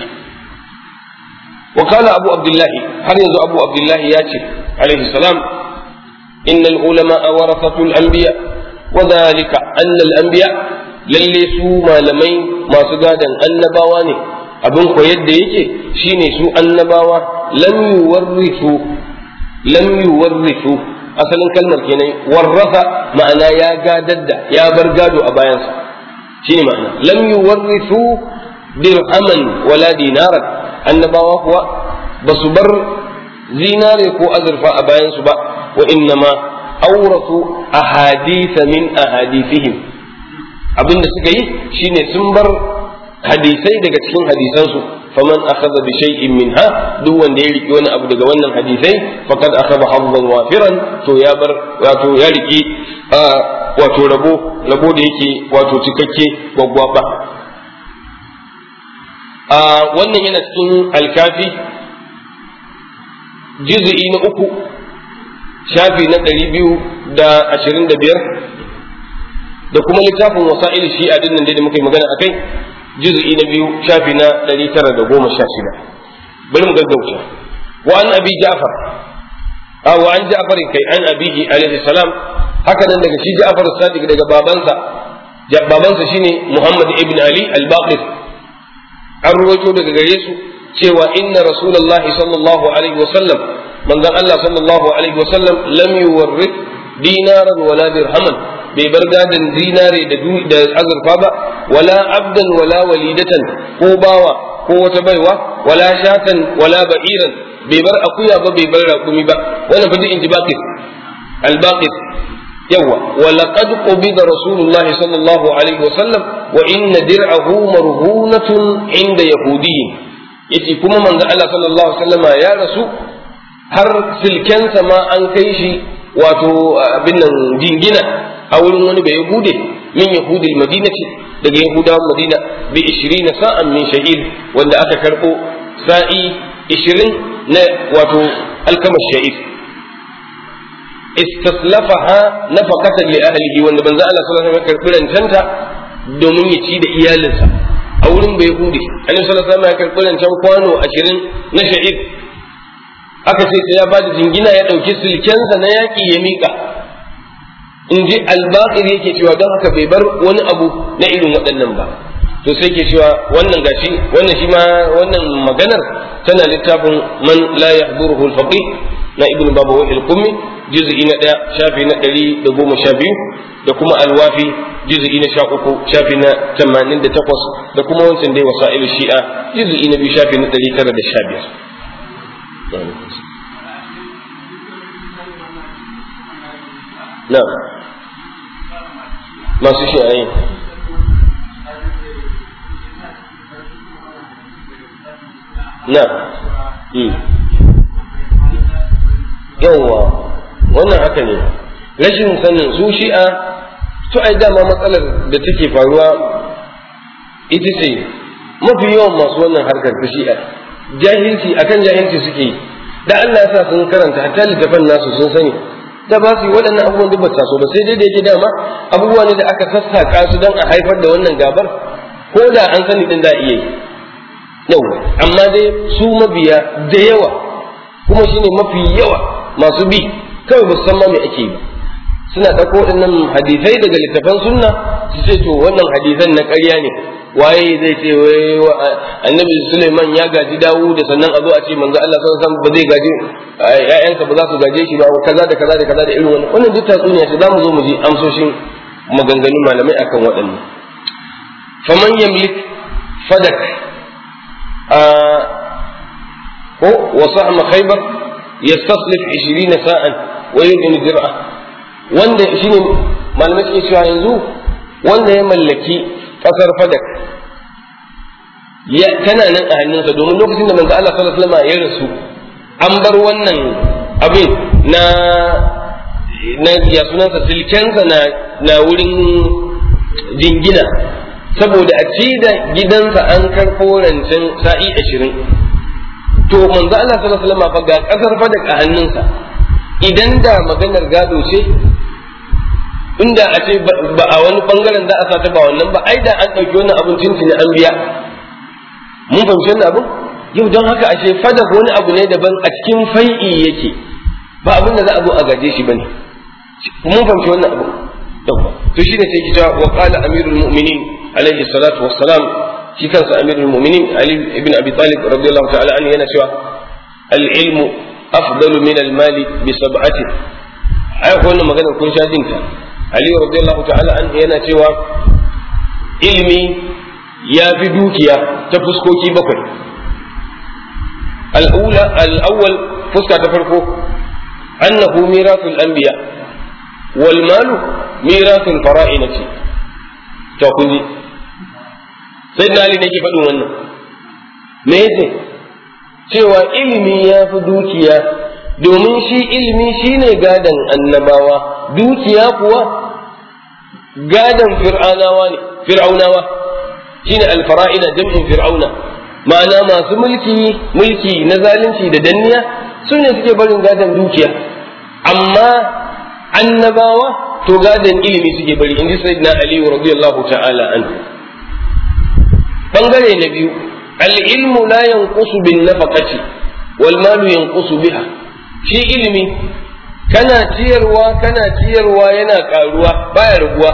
وقال أبو عبد الله هل يزو أبو عبد الله ياتي عليه السلام إن العلماء ورثة الأنبياء وذلك أن الأنبياء lalle su malamai masu gadon annabawa ne abin ko yadda yake shine su annabawa lam yuwarrisu lam yuwarrisu asalin kalmar kenan warrasa ma'ana ya gadar da ya bar gado a bayansa shine ma'ana lam yuwarrisu dirhaman wala dinaran annabawa kuwa ba su bar zinare ko azurfa a bayansu ba wa innama auratu ahaditha min ahadithihim abin da suka yi shine sun bar hadisai daga cikin hadisansu faman akhadha bi shay'in minha duk wanda ya riki wani abu daga wannan hadisai faqad akhadha haddan wafiran to ya bar wato ya riki wato rabo rabo da yake wato cikakke gwaggwaba a wannan yana cikin alkafi juz'i na uku shafi na ɗari biyu da ashirin da biyar da kuma littafin wasa'il shi'a din nan da muka yi magana akai juz'i na biyu shafi na 916 bari mu gaggauta wa an abi ja'far a wa an ja'far kai an abihi alaihi salam haka nan daga shi ja'far sadiq daga babansa babansa shine muhammad ibn ali al-baqir an ruwaito daga gare su cewa inna rasulullahi sallallahu alaihi wasallam manzon Allah sallallahu alaihi wasallam lam yuwarrith dinaran wala dirhaman bai bar gadon zinare da azurfa ba wala abdan wala walidatan ko bawa ko wata baiwa wala shatan wala ba'iran bai bar akuya ba bai bar raƙumi ba wannan fa duk in ji baqis al-baqis yawa wa laqad qubida rasulullahi sallallahu alaihi wa sallam wa inna dir'ahu marhunatun inda yahudiyyin yace kuma manzo Allah sallallahu alaihi wasallama ya rasu har silkensa ma an kai shi wato abin nan jingina a wurin wani bai yahude min yahudil madinati daga yahudawan madina bi 20 sa'an min sha'ir wanda aka karbo sa'i 20 na wato alkamar sha'ir istaslafaha nafaqatan li ahlihi wanda banza Allah sallallahu alaihi wasallam karbi rancanta domin ya ci da iyalinsa a wurin bai yahudi annabi sallallahu alaihi wasallam ya karbi rancan kwano 20 na sha'ir aka ce sai ya bada jingina ya dauki silkensa na yaki ya mika in ji albaqir yake cewa don haka bai bar wani abu na irin waɗannan ba to sai ke cewa wannan gashi wannan shi ma wannan maganar tana littafin man la yahduruhu al-faqih na ibnu babawi al-qummi juz'i na ɗaya shafi na ɗari da goma sha biyu da kuma alwafi juz'i na sha uku shafi na tamanin da takwas da kuma wancan dai wasa'il shi'a juz'i na biyu shafi na ɗari tara da sha biyar na'am masu shi'ayi na yawwa wannan haka ne rashin sanin su shi'a to ai dama matsalar da take faruwa ita ce mafi yawan masu wannan harkar ta shi'a jahilci akan jahilci suke yi da Allah ya sa sun karanta hatta littafan nasu sun sani da ba su yi waɗannan abubuwan duk ba taso ba sai dai da yake dama abubuwa ne da aka sassaka su don a haifar da wannan gabar ko da an sani din da iya yi yau amma dai su mabiya da yawa kuma shine mafi yawa masu bi kawai ba su san ma me ake yi suna ɗauko waɗannan hadisai daga littafan sunna su ce to wannan hadisan na ƙarya ne waye zai ce wai annabi Suleiman ya gaji dawu da sannan a zo a ce manzo Allah sallallahu alaihi wasallam ba zai gaji ƴaƴansa ba za su gaje shi ba kaza da kaza da kaza da irin wannan wannan duk tatsuniya ce za mu zo mu ji amsoshin maganganun malamai akan waɗannan faman yamlik fadak a ko wa sahma khaybar yastaslif 20 sa'an wa yudin dir'a wanda shine malamai suke cewa yanzu wanda ya mallaki kasar fadak ya tana nan a hannunsa domin lokacin da manzo Allah sallallahu alaihi wasallam ya rasu an bar wannan abin na na ya sunansa silkensa na na wurin jingina saboda a ci da gidansa an karɓo rancen sa'i ashirin to manzo Allah sallallahu alaihi wasallam fa ga kasar fadak a hannunsa idan da maganar gado ce inda a ce ba a wani bangaren za a sa ta ba wannan ba ai da an ɗauki wannan abin tuntuni an biya mun fahimci wannan abin yau don haka ashe fada wani abu ne daban a cikin fai'i yake ba abin da za a zo a gaje shi bane mun fahimci wannan abin yawa to shine sai ki cewa wa qala amirul mu'minin alaihi salatu wassalam shi kansa amirul mu'minin ali ibn abi talib radiyallahu ta'ala anhu yana cewa al ilmu afdalu min al mali bi sab'ati ai wannan maganar kun sha jinta Ali radiyallahu ta'ala an yana cewa ilimi ya fi dukiya ta fuskoki bakwai al'ula al'awwal fuska ta farko annahu mirasul anbiya wal malu mirasul fara'inati to kun ji sai na Ali nake faɗin wannan me yace cewa ilimi ya fi dukiya domin shi ilimi shine gadan annabawa dukiya kuwa gadan fir'aunawa ne fir'aunawa shine alfara'ina jam'in fir'auna ma'ana masu mulki mulki na zalunci da danniya su ne suke barin gadan dukiya amma annabawa to gadan ilimi suke bari inji sayyidina ali radiyallahu ta'ala anhu bangare na biyu al-ilmu la yanqusu bin nafaqati wal malu yanqusu biha shi ilimi kana ciyarwa kana ciyarwa yana karuwa baya raguwa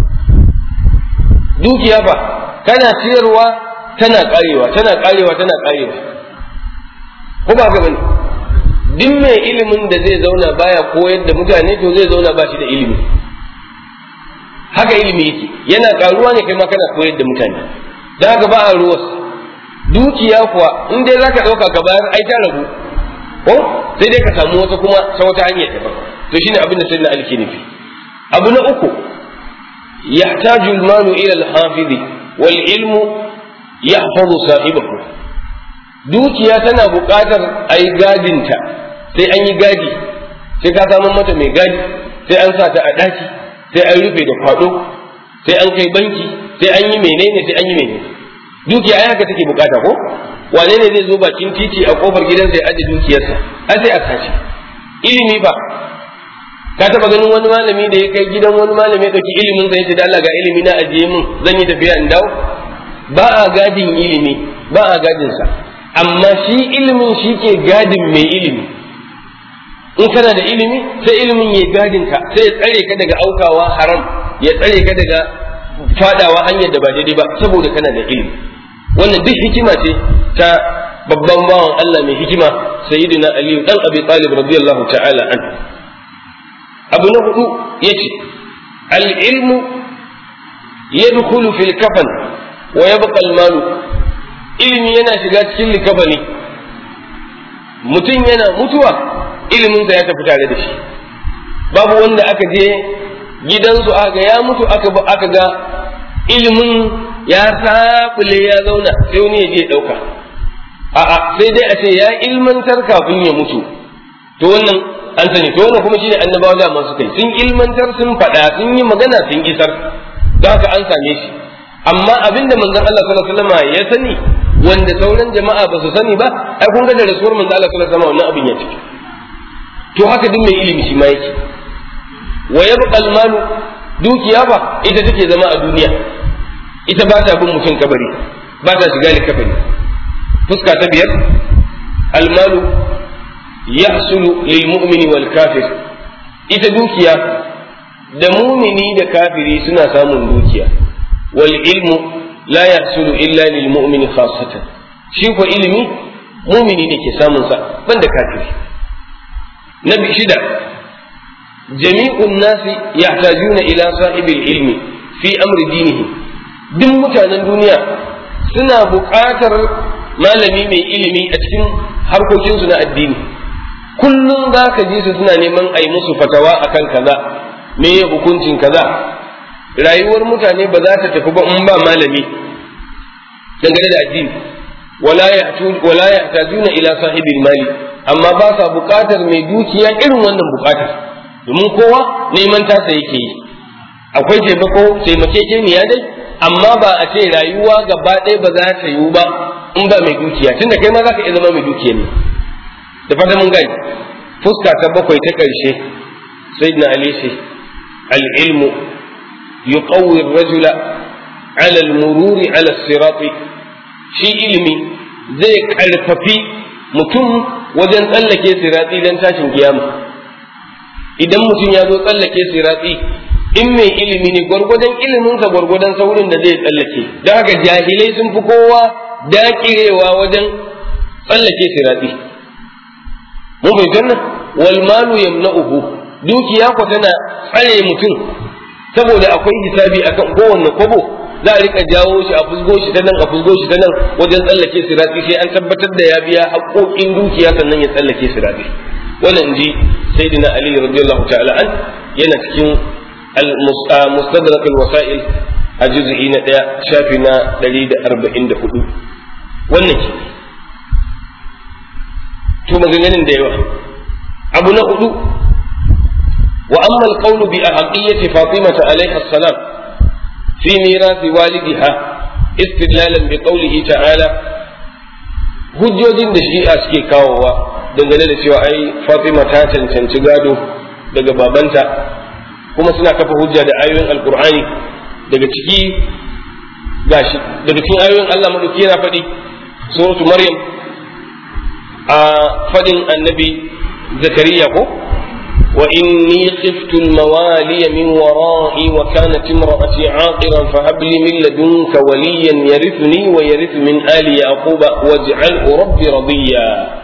dukiya fa kana ciyarwa tana karewa tana karewa tana karewa ko ba ga bane duk mai ilimin da zai zauna baya koyar da mutane to zai zauna ba shi da ilimi haka ilimi yake yana karuwa ne kai ma kana koyar da mutane dan haka ba a ruwas dukiya kuwa in dai zaka dauka ka bayar ai ta ragu ko sai dai ka samu wata kuma ta wata hanyar daban to shine abin da sai na alki nufi abu na uku yahtaju al-malu ila al-hafiz wal ilmu yahfazu sahibahu dukiya tana buƙatar ai gadinta sai an yi gadi sai ka samu mata mai gadi sai an sa ta a ɗaki sai an rufe da kwado sai an kai banki sai an yi menene sai an yi menene dukiya ai haka take bukata ko wane ne zai zo bakin titi a kofar gidansa ya aje dukiyarsa ai sai a sace ilimi ba ka taba ganin wani malami da ya kai gidan wani malami ya dauki ilimin sa yace da Allah ga ilimi na ajiye min zan yi tafiya in dawo ba a gadin ilimi ba a gadin sa amma shi ilimin shi ke gadin mai ilimi in kana da ilimi sai ilimin ya gadin ka sai ya tsare ka daga aukawa haram ya tsare ka daga fadawa hanyar da ba daidai ba saboda kana da ilimi wannan duk hikima ce ta babban bawan Allah mai hikima sayyidina Ali dan Abi Talib radiyallahu ta'ala an abu na hudu yace al-ilmu yadkhulu fil kafan wa yabqa al-malu ilimi yana shiga cikin likafani mutum yana mutuwa iliminsa ya tafi tare da shi babu wanda aka je gidansu aka ya mutu aka aka ga ilimin ya sabule ya zauna sai wani ya je ɗauka a'a sai dai a ce ya ilmantar kafin ya mutu to wannan an sani to wannan kuma shine annabawa da masu kai sun ilmantar sun faɗa sun yi magana sun isar don haka an same shi amma abinda manzon Allah sallallahu alaihi wasallam ya sani wanda sauran jama'a ba su sani ba ai kun ga da rasuwar manzon Allah sallallahu alaihi wasallam wannan abin ya ciki to haka duk mai ilimi shi ma yake wa yabqa al-malu dukiya ba ita take zama a duniya ita ba ta bin mutum kabari ba ta shiga likafani fuska ta biyar almalu yahsulu lil mu'mini wal kafir ita dukiya da mumini da kafiri suna samun dukiya wal ilmu la yahsulu illa lil mu'mini khassatan shi ko ilimi mumini ne ke samun sa banda kafiri na shida jami'un nasi yahtajuna ila sahibil ilmi fi amri dinihi duk mutanen duniya suna buƙatar malami mai ilimi a cikin harkokinsu na addini kullum za ka ji su suna neman a yi musu fatawa akan kaza me ya hukuncin kaza rayuwar mutane ba za ta tafi ba in ba malami dangane da addini wala ya tajuna ila sahibin mali amma ba sa buƙatar mai dukiya irin wannan buƙatar domin kowa neman tasa yake yi akwai taimako taimakekeniya dai amma ba a ce rayuwa gaba ɗaya ba za ta yiwu ba in ba mai dukiya tunda kai ma za ka iya zama mai dukiya ne da fata mun gani fuska ta bakwai ta ƙarshe sai na ali ce al'ilmu yuqawwi rajula ala al-mururi ala sirati shi ilimi zai karfafi mutum wajen tsallake sirati don tashin kiyama idan mutum ya zo tsallake sirati in mai ilimi ne gwargwadon iliminsa gwargwadon saurin da zai tsallake don haka jahilai sun fi kowa dakirewa wajen tsallake sirati mun bai janna wal malu yamna'uhu dukiya ko tana tsare mutum saboda akwai hisabi akan kowanne kwabo za a rika jawo shi a fusgo shi ta nan a fusgo shi ta nan wajen tsallake sirati sai an tabbatar da ya biya haƙoƙin dukiya sannan ya tsallake sirati wannan ji sayyidina ali radiyallahu ta'ala an yana cikin مستدرك الوسائل a juz'i na ɗaya shafi na ɗari da arba'in da hudu wannan ke to maganganun da yawa abu na hudu wa amma alqawlu bi ahqiyyati fatimata alaiha salam fi mirathi walidiha istidlalan bi qawlihi ta'ala hujjojin da shi'a suke kawowa dangane da cewa ai fatima ta cancanci gado daga babanta kuma suna kafa hujja da ayoyin alkur'ani daga ciki gashi daga cikin ayoyin Allah madauki yana faɗi suratu maryam a faɗin annabi zakariya ko wa inni khiftu al-mawali min wara'i wa kanat imra'ati 'aqiran fa hab li min ladunka waliyan yarithuni wa yarithu min ali yaquba waj'alhu rabbi radiya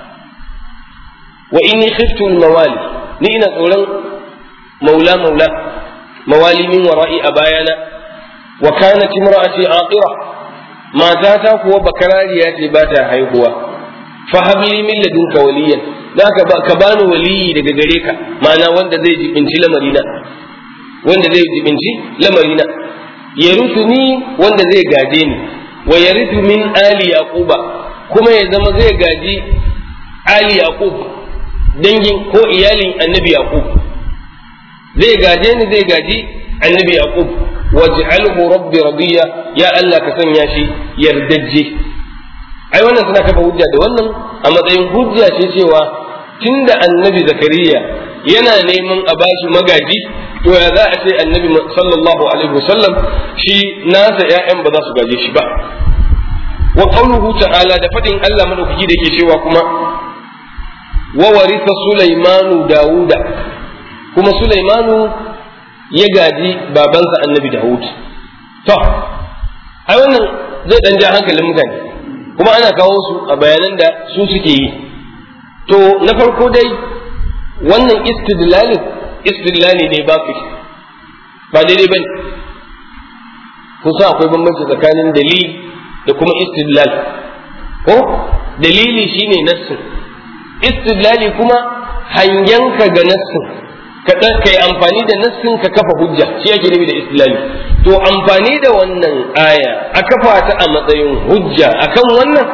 wa inni khiftu al-mawali ni ina tsoron maula maula mawali min wara'i a bayana wa kanat imra'ati aqira matata kuwa bakarariya ce ba ta haihuwa fa habli min ladunka waliyan da ka bani waliyi daga gare ka ma'ana wanda zai jibinci lamarina wanda zai jibinci lamarina yaruthuni wanda zai gaje ni wa yarithu min ali yaquba kuma ya zama zai gaji ali yaqub dangin ko iyalin annabi yaqub zai gaje ni zai gaji annabi yaqub waj'alhu rabbi radiya ya Allah ka sanya shi yardajje ai wannan suna kafa hujja da wannan a matsayin hujja ce cewa tunda annabi zakariya yana neman a bashi magaji to ya za a ce annabi sallallahu alaihi wasallam shi nasa ƴaƴan ba za su gaje shi ba wa qawluhu ta'ala da fadin Allah madaukaki da yake cewa kuma wa warisa sulaimanu dauda kuma Sulaimanu ya gaji babansa annabi Dawud. To, ai wannan zai ɗan ja hankalin mutane, kuma ana kawo su a bayanan da su suke yi. To, na farko dai wannan istidlalin istidlali ne ba ba daidai ba ne. Kusa akwai bambanci tsakanin dalili da kuma istidlal. Ko? Dalili shine nassin, istidlali kuma hangenka ga nassin. ka yi amfani da nassin ka kafa hujja shi ake nufi da islami to amfani da wannan aya a kafa ta a matsayin hujja akan wannan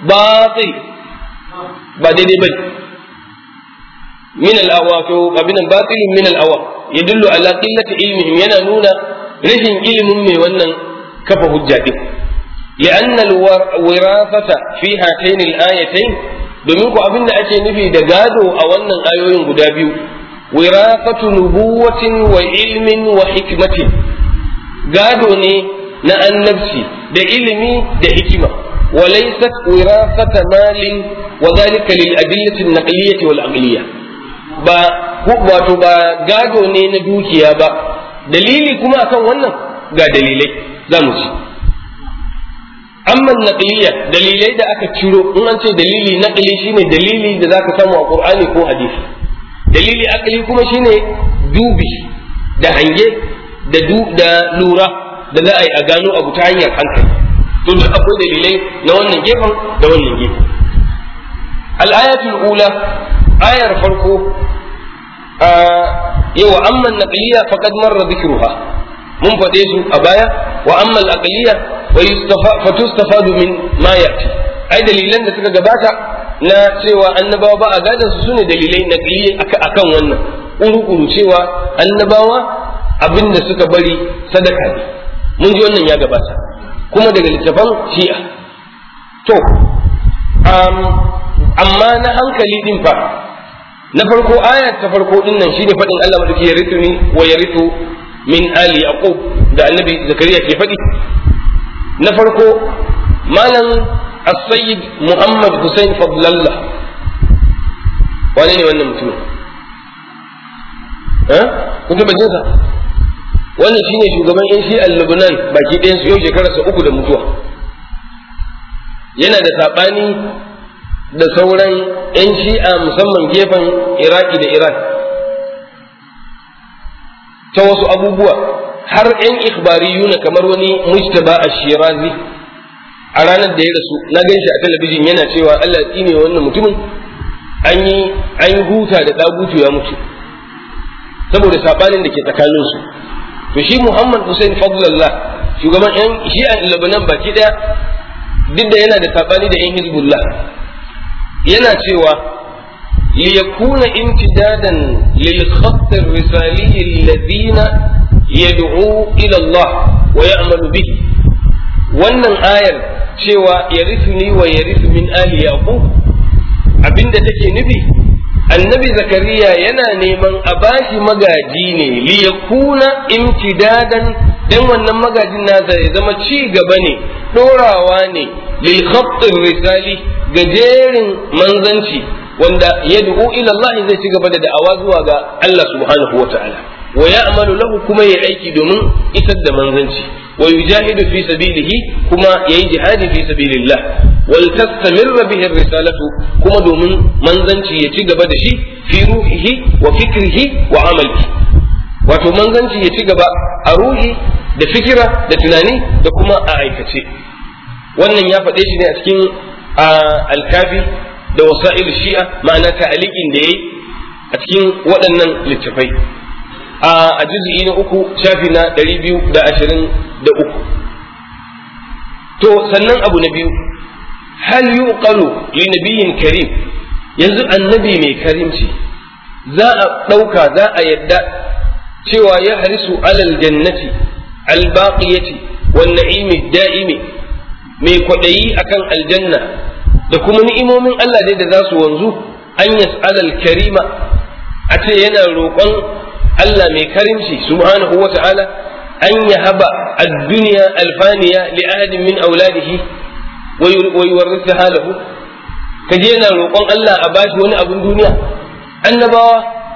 batil ba daidai bane min al-awa to abinan batilun min al-awa yadullu ala qillati ilmihim yana nuna rashin ilimin mai wannan kafa hujja din لأن الوراثة في هاتين الآيتين domin ku abin da ake nufi da gado a wannan ayoyin guda biyu wirafatu nubuwatin wa ilmin wa hikmatin gado ne na annabci da ilimi da hikima wa laysat wirafata malin wa dhalika lil adillati an-naqliyyah wal aqliyyah ba wato ba gado ne na dukiya ba dalili kuma akan wannan ga dalilai za mu ci amma naqliya dalilai da aka ciro in an ce dalili naqli shine dalili da zaka samu a qur'ani ko hadisi dalili aqli kuma shine dubi da hange da du da lura da za a yi a gano abu ta hanyar hankali to duk akwai dalilai na wannan gefen da wannan gefen al-ayatul ula ayar farko yawa amma naqliya faqad marra dhikruha mun faɗe su a baya wa amma al-aqliya fa tustafadu min ma yati ai dalilan da suka gabata na cewa annabawa ba a gadan su sune dalilai naqliyi akan wannan uru cewa annabawa abin da suka bari sadaka ne mun ji wannan ya gabata kuma daga littafan shi'a to amma na hankali din fa na farko aya ta farko din nan shine faɗin Allah madauki ya ritu ni wa ya ritu min ali yaqub da annabi zakariya ke faɗi na farko malam as-sayyid muhammad hussein fadlallah wane ne wannan mutumin eh kun taba jinsa wannan shine shugaban yan shi'an Lebanon baki ɗayan su yau shekararsa uku da mutuwa yana da saɓani da sauran yan shi'a musamman gefen iraki da iran ta wasu abubuwa har yan ikhbariyuna kamar wani mujtaba ash-shirazi a ranar da ya rasu na gan shi a talabijin yana cewa Allah tsine wannan mutumin an yi an huta da dagutu ya mutu saboda sabanin da ke tsakanin su to shi Muhammad Hussein Fadlallah shugaban yan shi'a Lebanon baki daya duk da yana da sabani da yan Hizbullah yana cewa ليكون امتدادا للخط الرسالي الذين يدعو إلى الله ويعمل به wannan ayar cewa ya ni wa ya min ali yaqub abinda take nufi annabi zakariya yana neman a bashi magaji ne li yakuna imtidadan dan wannan magajin nasa ya zama ci gaba ne dorawa ne lil khatt risali gajerin manzanci wanda yad'u ila Allah zai ci gaba da da'awa zuwa ga Allah subhanahu wa ta'ala wa ya'malu lahu kuma ya aiki domin isar da manzanci wa yujahidu fi sabilihi kuma yayi jihadi fi sabilillah wal tastamirra bihi risalatu kuma domin manzanci ya ci gaba da shi fi ruhihi wa fikrihi wa amalihi wato manzanci ya ci gaba a ruhi da fikira da tunani da kuma a aikace wannan ya faɗe shi ne a cikin alkafi da wasa'il shi'a ma'ana ta'aliqin da yayi a cikin waɗannan littafai a juz'i na uku shafi na ɗari biyu da ashirin da uku to sannan abu na biyu hal yuqalu li nabiyyin karim yanzu annabi mai karimci za a ɗauka za a yadda cewa ya harisu alal jannati albaqiyati wan na'imi da'imi mai kwaɗayi akan aljanna da kuma ni'imomin Allah dai da za su wanzu an yas'alal karima a ce yana roƙon Allah mai karimci subhanahu wa ta'ala an yahaba ad-dunya alfaniya li ahadin min auladihi wa yuwarrithaha lahu kaje yana roƙon Allah a bashi wani abun duniya annabawa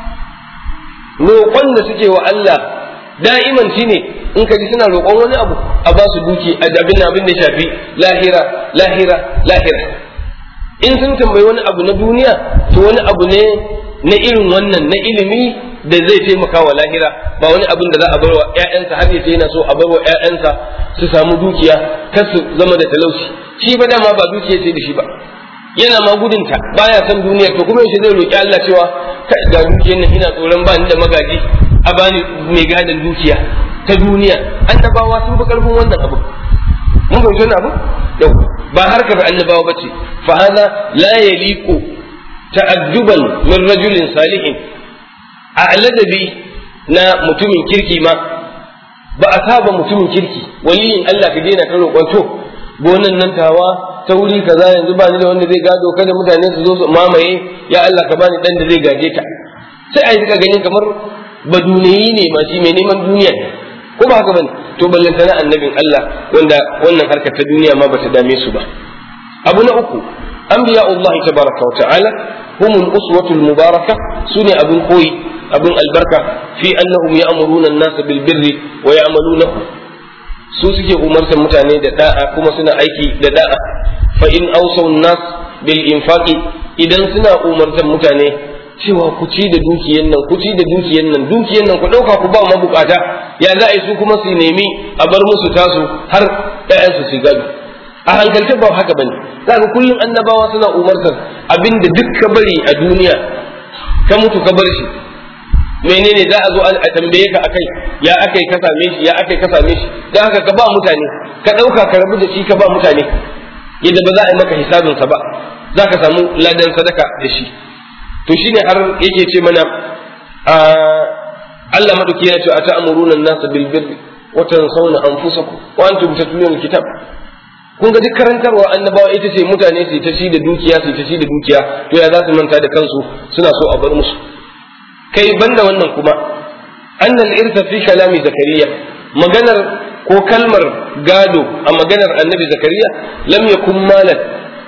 roƙon da suke wa Allah da'iman shine in ka ji suna roƙon wani abu a ba su duki a abin abin da shafi lahira lahira lahira in sun tambayi wani abu na duniya to wani abu ne na irin wannan na ilimi da zai taimaka wa lahira ba wani abin da za a barwa ƴaƴansa har yace yana so a barwa ƴaƴansa su samu dukiya kar su zama da talauci shi ba dama ba dukiya ce da shi ba yana ma gudunta baya son duniyar to kuma yaushe zai roki Allah cewa kai ga dukiyar nan ina tsoron ba ni da magaji a bani mai gadon dukiya ta duniya annabawa sun fi karfin wannan abu mun fahimci wannan abu yau ba harkar annabawa bace fa hada la yaliqu ta'adduban min rajulin salihin a ladabi na mutumin kirki ma ba a saba mutumin kirki waliyin Allah ka daina ta roƙon to gonan nan tawa ta wuri kaza yanzu ba ni da wanda zai gado kada mutane su zo su mamaye ya Allah ka bani dan da zai gaje ta sai a yi ganin kamar baduniyi ne ma shi mai neman duniya ko ba haka bane to ballantana annabin Allah wanda wannan harkar ta duniya ma bata dame su ba abu na uku anbiya Allah tabaraka wa ta'ala humul uswatul mubaraka sune abun koyi abun albarka fi annahum ya'muruna an-nasa bil birri wa ya'malunahu su suke umartar mutane da da'a kuma suna aiki da da'a fa in awsaw nas bil infaqi idan suna umartar mutane cewa ku ci da dukiyan nan ku ci da dukiyan nan dukiyan nan ku dauka ku ba mabukata ya za a yi su kuma su nemi a bar musu tasu har ɗayansu su gado a hankalce ba haka bane za ka kullum annabawa suna umartar abinda duk ka bari a duniya ka mutu ka bar shi menene za a zo a tambaye ka akai ya akai ka same shi ya akai ka same shi dan haka ka ba mutane ka dauka ka rabu da shi ka ba mutane yadda ba za a yi maka hisabin sa ba za ka samu ladan sadaka da shi to shine har yake ce mana Allah madauki ya ce a ta'muruna an-nasa bil birri wa tansawna anfusakum wa antum tatluna al-kitab kun ga duk karantarwa annabawa ita ce mutane su ta ci da dukiya su ta ci da dukiya to ya za su manta da kansu suna so a bar musu kai banda wannan kuma annal irsa fi kalami zakariya maganar ko kalmar gado a maganar annabi zakariya lam yakun malan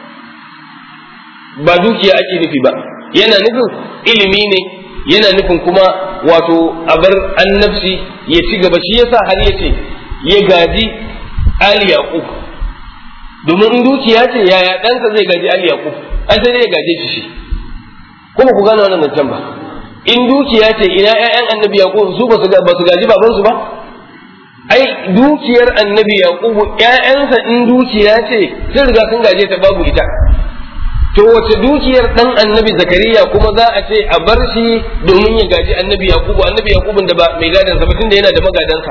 ba dukiya ake nufi ba yana nufin ilimi ne yana nufin kuma wato a bar annabci ya ci gaba shi yasa har ya ce ya gaji ali yaqub domin in dukiya ce yaya ɗansa zai gaji ali yaqub an sai ya gaje shi shi kuma ku gane wannan zancen ba in dukiya ce ina ƴaƴan annabi yaqub su ba su ba su gaji baban su ba ai dukiyar annabi yaqub ƴaƴansa in dukiya ce sun riga sun gaje ta babu ita to wace dukiyar dan annabi zakariya kuma za a ce a bar shi domin ya gaji annabi yaqub annabi yaqub da ba mai gadansa ba tunda yana da magadansa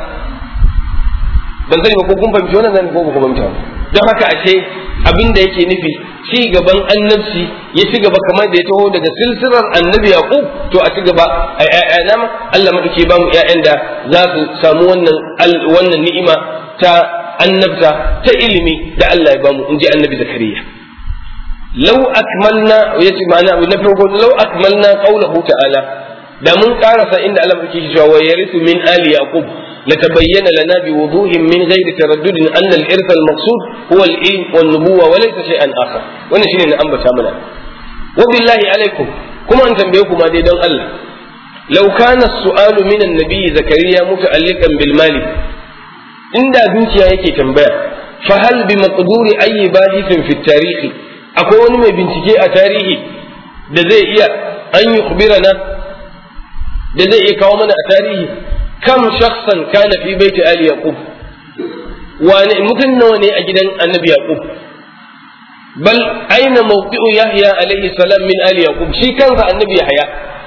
ban sani ba ko kun fahimci wannan zan ko ba ku fahimta don haka ashe abin da yake nufi ci gaban annabci ya ci gaba kamar da ya taho daga silsilar annabi yaqub to a ci gaba a ƴaƴana ma Allah madauke ba mu ƴaƴan da za su samu wannan wannan ni'ima ta annabta ta ilimi da Allah ya bamu in ji annabi zakariya law akmalna yace ma'ana abu na farko law akmalna qawluhu ta'ala da mun karasa inda Allah yake cewa wa yarithu min ali yaqub لتبين لنا بوضوح من غير تردد أن الإرث المقصود هو العلم والنبوة وليس شيئا آخر وأنا شيء أنبت منا وبالله عليكم كما أن تنبيكم هذه دون الله لو كان السؤال من النبي زكريا متعلقا بالمال إن دوتيا يكي تنبيه فهل بمقدور أي باحث في التاريخ أكون من بنتكي أتاريخ da zai iya an yi kubirana da zai iya kawo mana a tarihi kam shakhsan kana fi baiti ali yaqub wani mutum nawa ne a gidan annabi yaqub bal aina mawqi'u yahya alaihi salam min ali yaqub shi kansa annabi yahya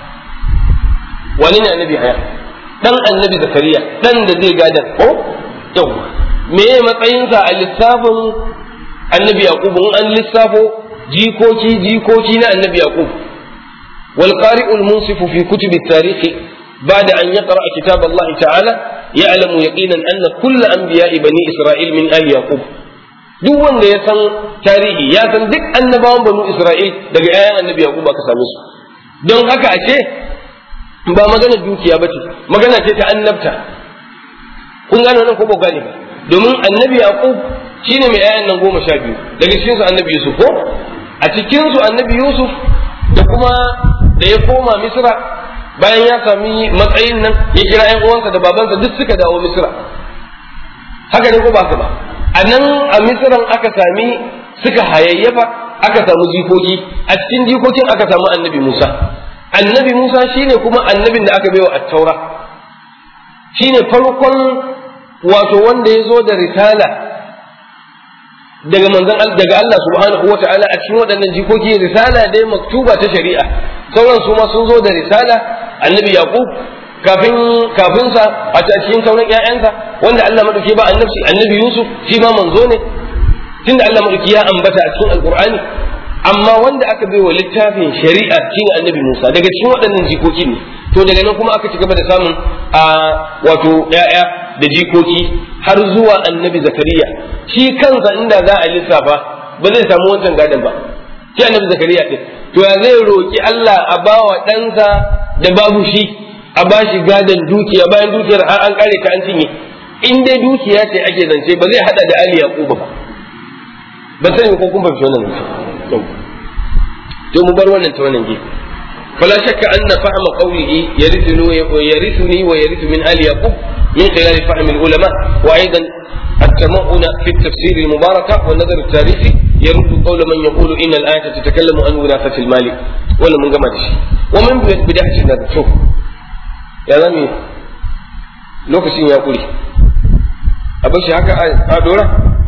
wani ne annabi yahya dan annabi zakariya dan da zai gadar ko yau me matsayinsa a lissafin annabi yaqub in an lissafo jikoki jikoki na annabi yaqub wal qari'ul munsifu fi kutubi tarihi بعد أن يقرأ كتاب الله تعالى يعلم يقينا أن كل أنبياء بني إسرائيل من آل يعقوب duk wanda ya san tarihi ya san duk annabawan banu Isra'il daga ayan annabi Yaqub aka same su don haka ashe ba magana dukiya ba ce magana ce ta annabta kun gane wannan ko ba gane ba domin annabi Yaqub shine mai ayan nan goma sha biyu daga cikin su annabi Yusuf ko a cikin su annabi Yusuf da kuma da ya koma Misra bayan ya sami matsayin nan ya kira ƴan uwansa da babansa duk suka dawo misira haka ne ko ba ba a nan a misiran aka sami suka hayayyafa aka samu jikoki a cikin jikokin aka samu annabi musa annabi musa shine kuma annabin da aka baiwa attaura shine farkon wato wanda ya zo da risala daga manzon daga Allah subhanahu wa ta'ala a cikin waɗannan jikoki risala dai maktuba ta shari'a sauran su ma sun zo da risala annabi yaqub kafin kafin sa a cikin sauran ƴaƴansa wanda Allah madauke ba annabi annabi yusuf shi ma manzo ne tunda Allah madauki ya ambata a cikin alqur'ani amma wanda aka bai wa littafin shari'a shine annabi Musa daga cikin waɗannan jikoki ne to daga nan kuma aka ci gaba da samun a wato ƴaƴa da jikoki har zuwa annabi Zakariya shi kansa inda za a lissafa ba zai samu wancan gadon ba shi annabi Zakariya din to ya zai roki Allah a bawa ɗansa da babu shi a bashi gadon dukiya bayan dukiyar an kare ta an cinye in dai dukiya ce ake zance ba zai hada da Ali Yaquba ba ban sani ko kun fahimci wannan zance to mu bar wannan ta wannan gefe فلا شك أن فهم قوله يرثني ويرثني ويرث من آل يعقوب من خلال فهم العلماء وأيضا التمعن في التفسير المباركة والنظر التاريخي يرد قول من يقول إن الآية تتكلم عن وراثة المال ولا من جمع شيء ومن بداية النظر شوف يا زمي لوكسين يا قولي أبشي هكا أدورا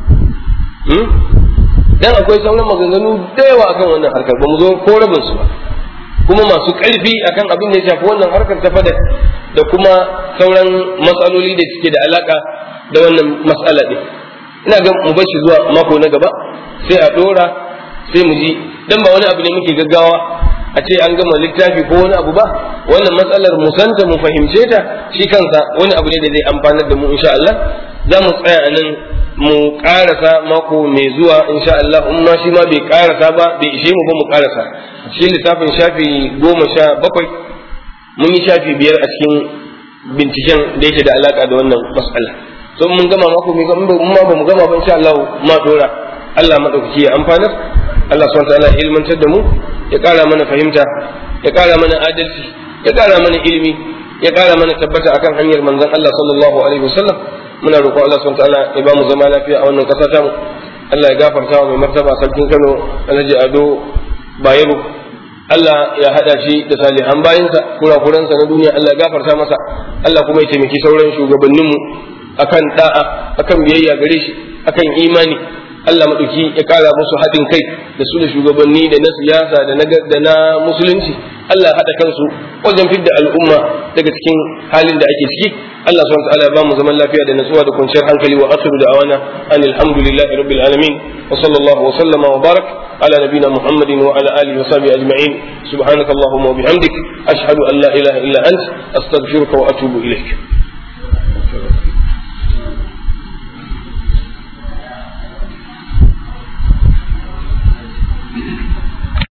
dan akwai sauran maganganu da yawa akan wannan harkar ba mu zo ko rabin su ba kuma masu ƙarfi akan abin da ya shafi wannan harkar ta fada da kuma sauran matsaloli da suke da alaka da wannan matsala ɗin ina ga mu bar shi zuwa mako na gaba sai a ɗora sai mu ji dan ba wani abu ne muke gaggawa a ce an gama littafi ko wani abu ba wannan matsalar mu santa mu fahimce ta shi kansa wani abu ne da zai amfanar da mu insha Allah za mu tsaya a nan mu karasa mako mai zuwa insha Allah in ma shi ma bai karasa ba bai ishe mu ba mu karasa shi lissafin shafi goma sha bakwai mun yi shafi biyar a cikin binciken da yake da alaka da wannan mas'ala so mun gama mako mai gama mun ma ba mu gama ba insha Allah ma dora Allah madaukaki ya amfanar Allah subhanahu wa ta'ala ya ilmantar da mu ya kara mana fahimta ya kara mana adalci ya kara mana ilimi ya kara mana tabbata akan hanyar manzon Allah sallallahu alaihi wasallam muna roƙon Allah subhanahu ta'ala ya ba mu zama lafiya a wannan ƙasa tamu Allah ya gafarta wa mai martaba sarkin Kano Alhaji Ado Bayero Allah ya hada shi da salihan bayinsa kurakuransa na duniya Allah ya gafarta masa Allah kuma ya taimaki sauran shugabanninmu akan da'a akan biyayya gare shi akan imani Allah maɗauki ya ƙara musu haɗin kai da su da shugabanni da na siyasa da na da na musulunci Allah haɗa kansu wajen fidda al'umma daga cikin halin da ake ciki Allah subhanahu wa ta'ala ya ba mu zaman lafiya da natsuwa da kwanciyar hankali wa akhiru da'awana anil hamdulillahi rabbil alamin wa sallallahu wa sallama wa barak ala nabina muhammadin wa ala alihi wa sahbihi ajma'in subhanakallahumma wa bihamdik ashhadu an la ilaha illa ant astaghfiruka wa atubu ilaik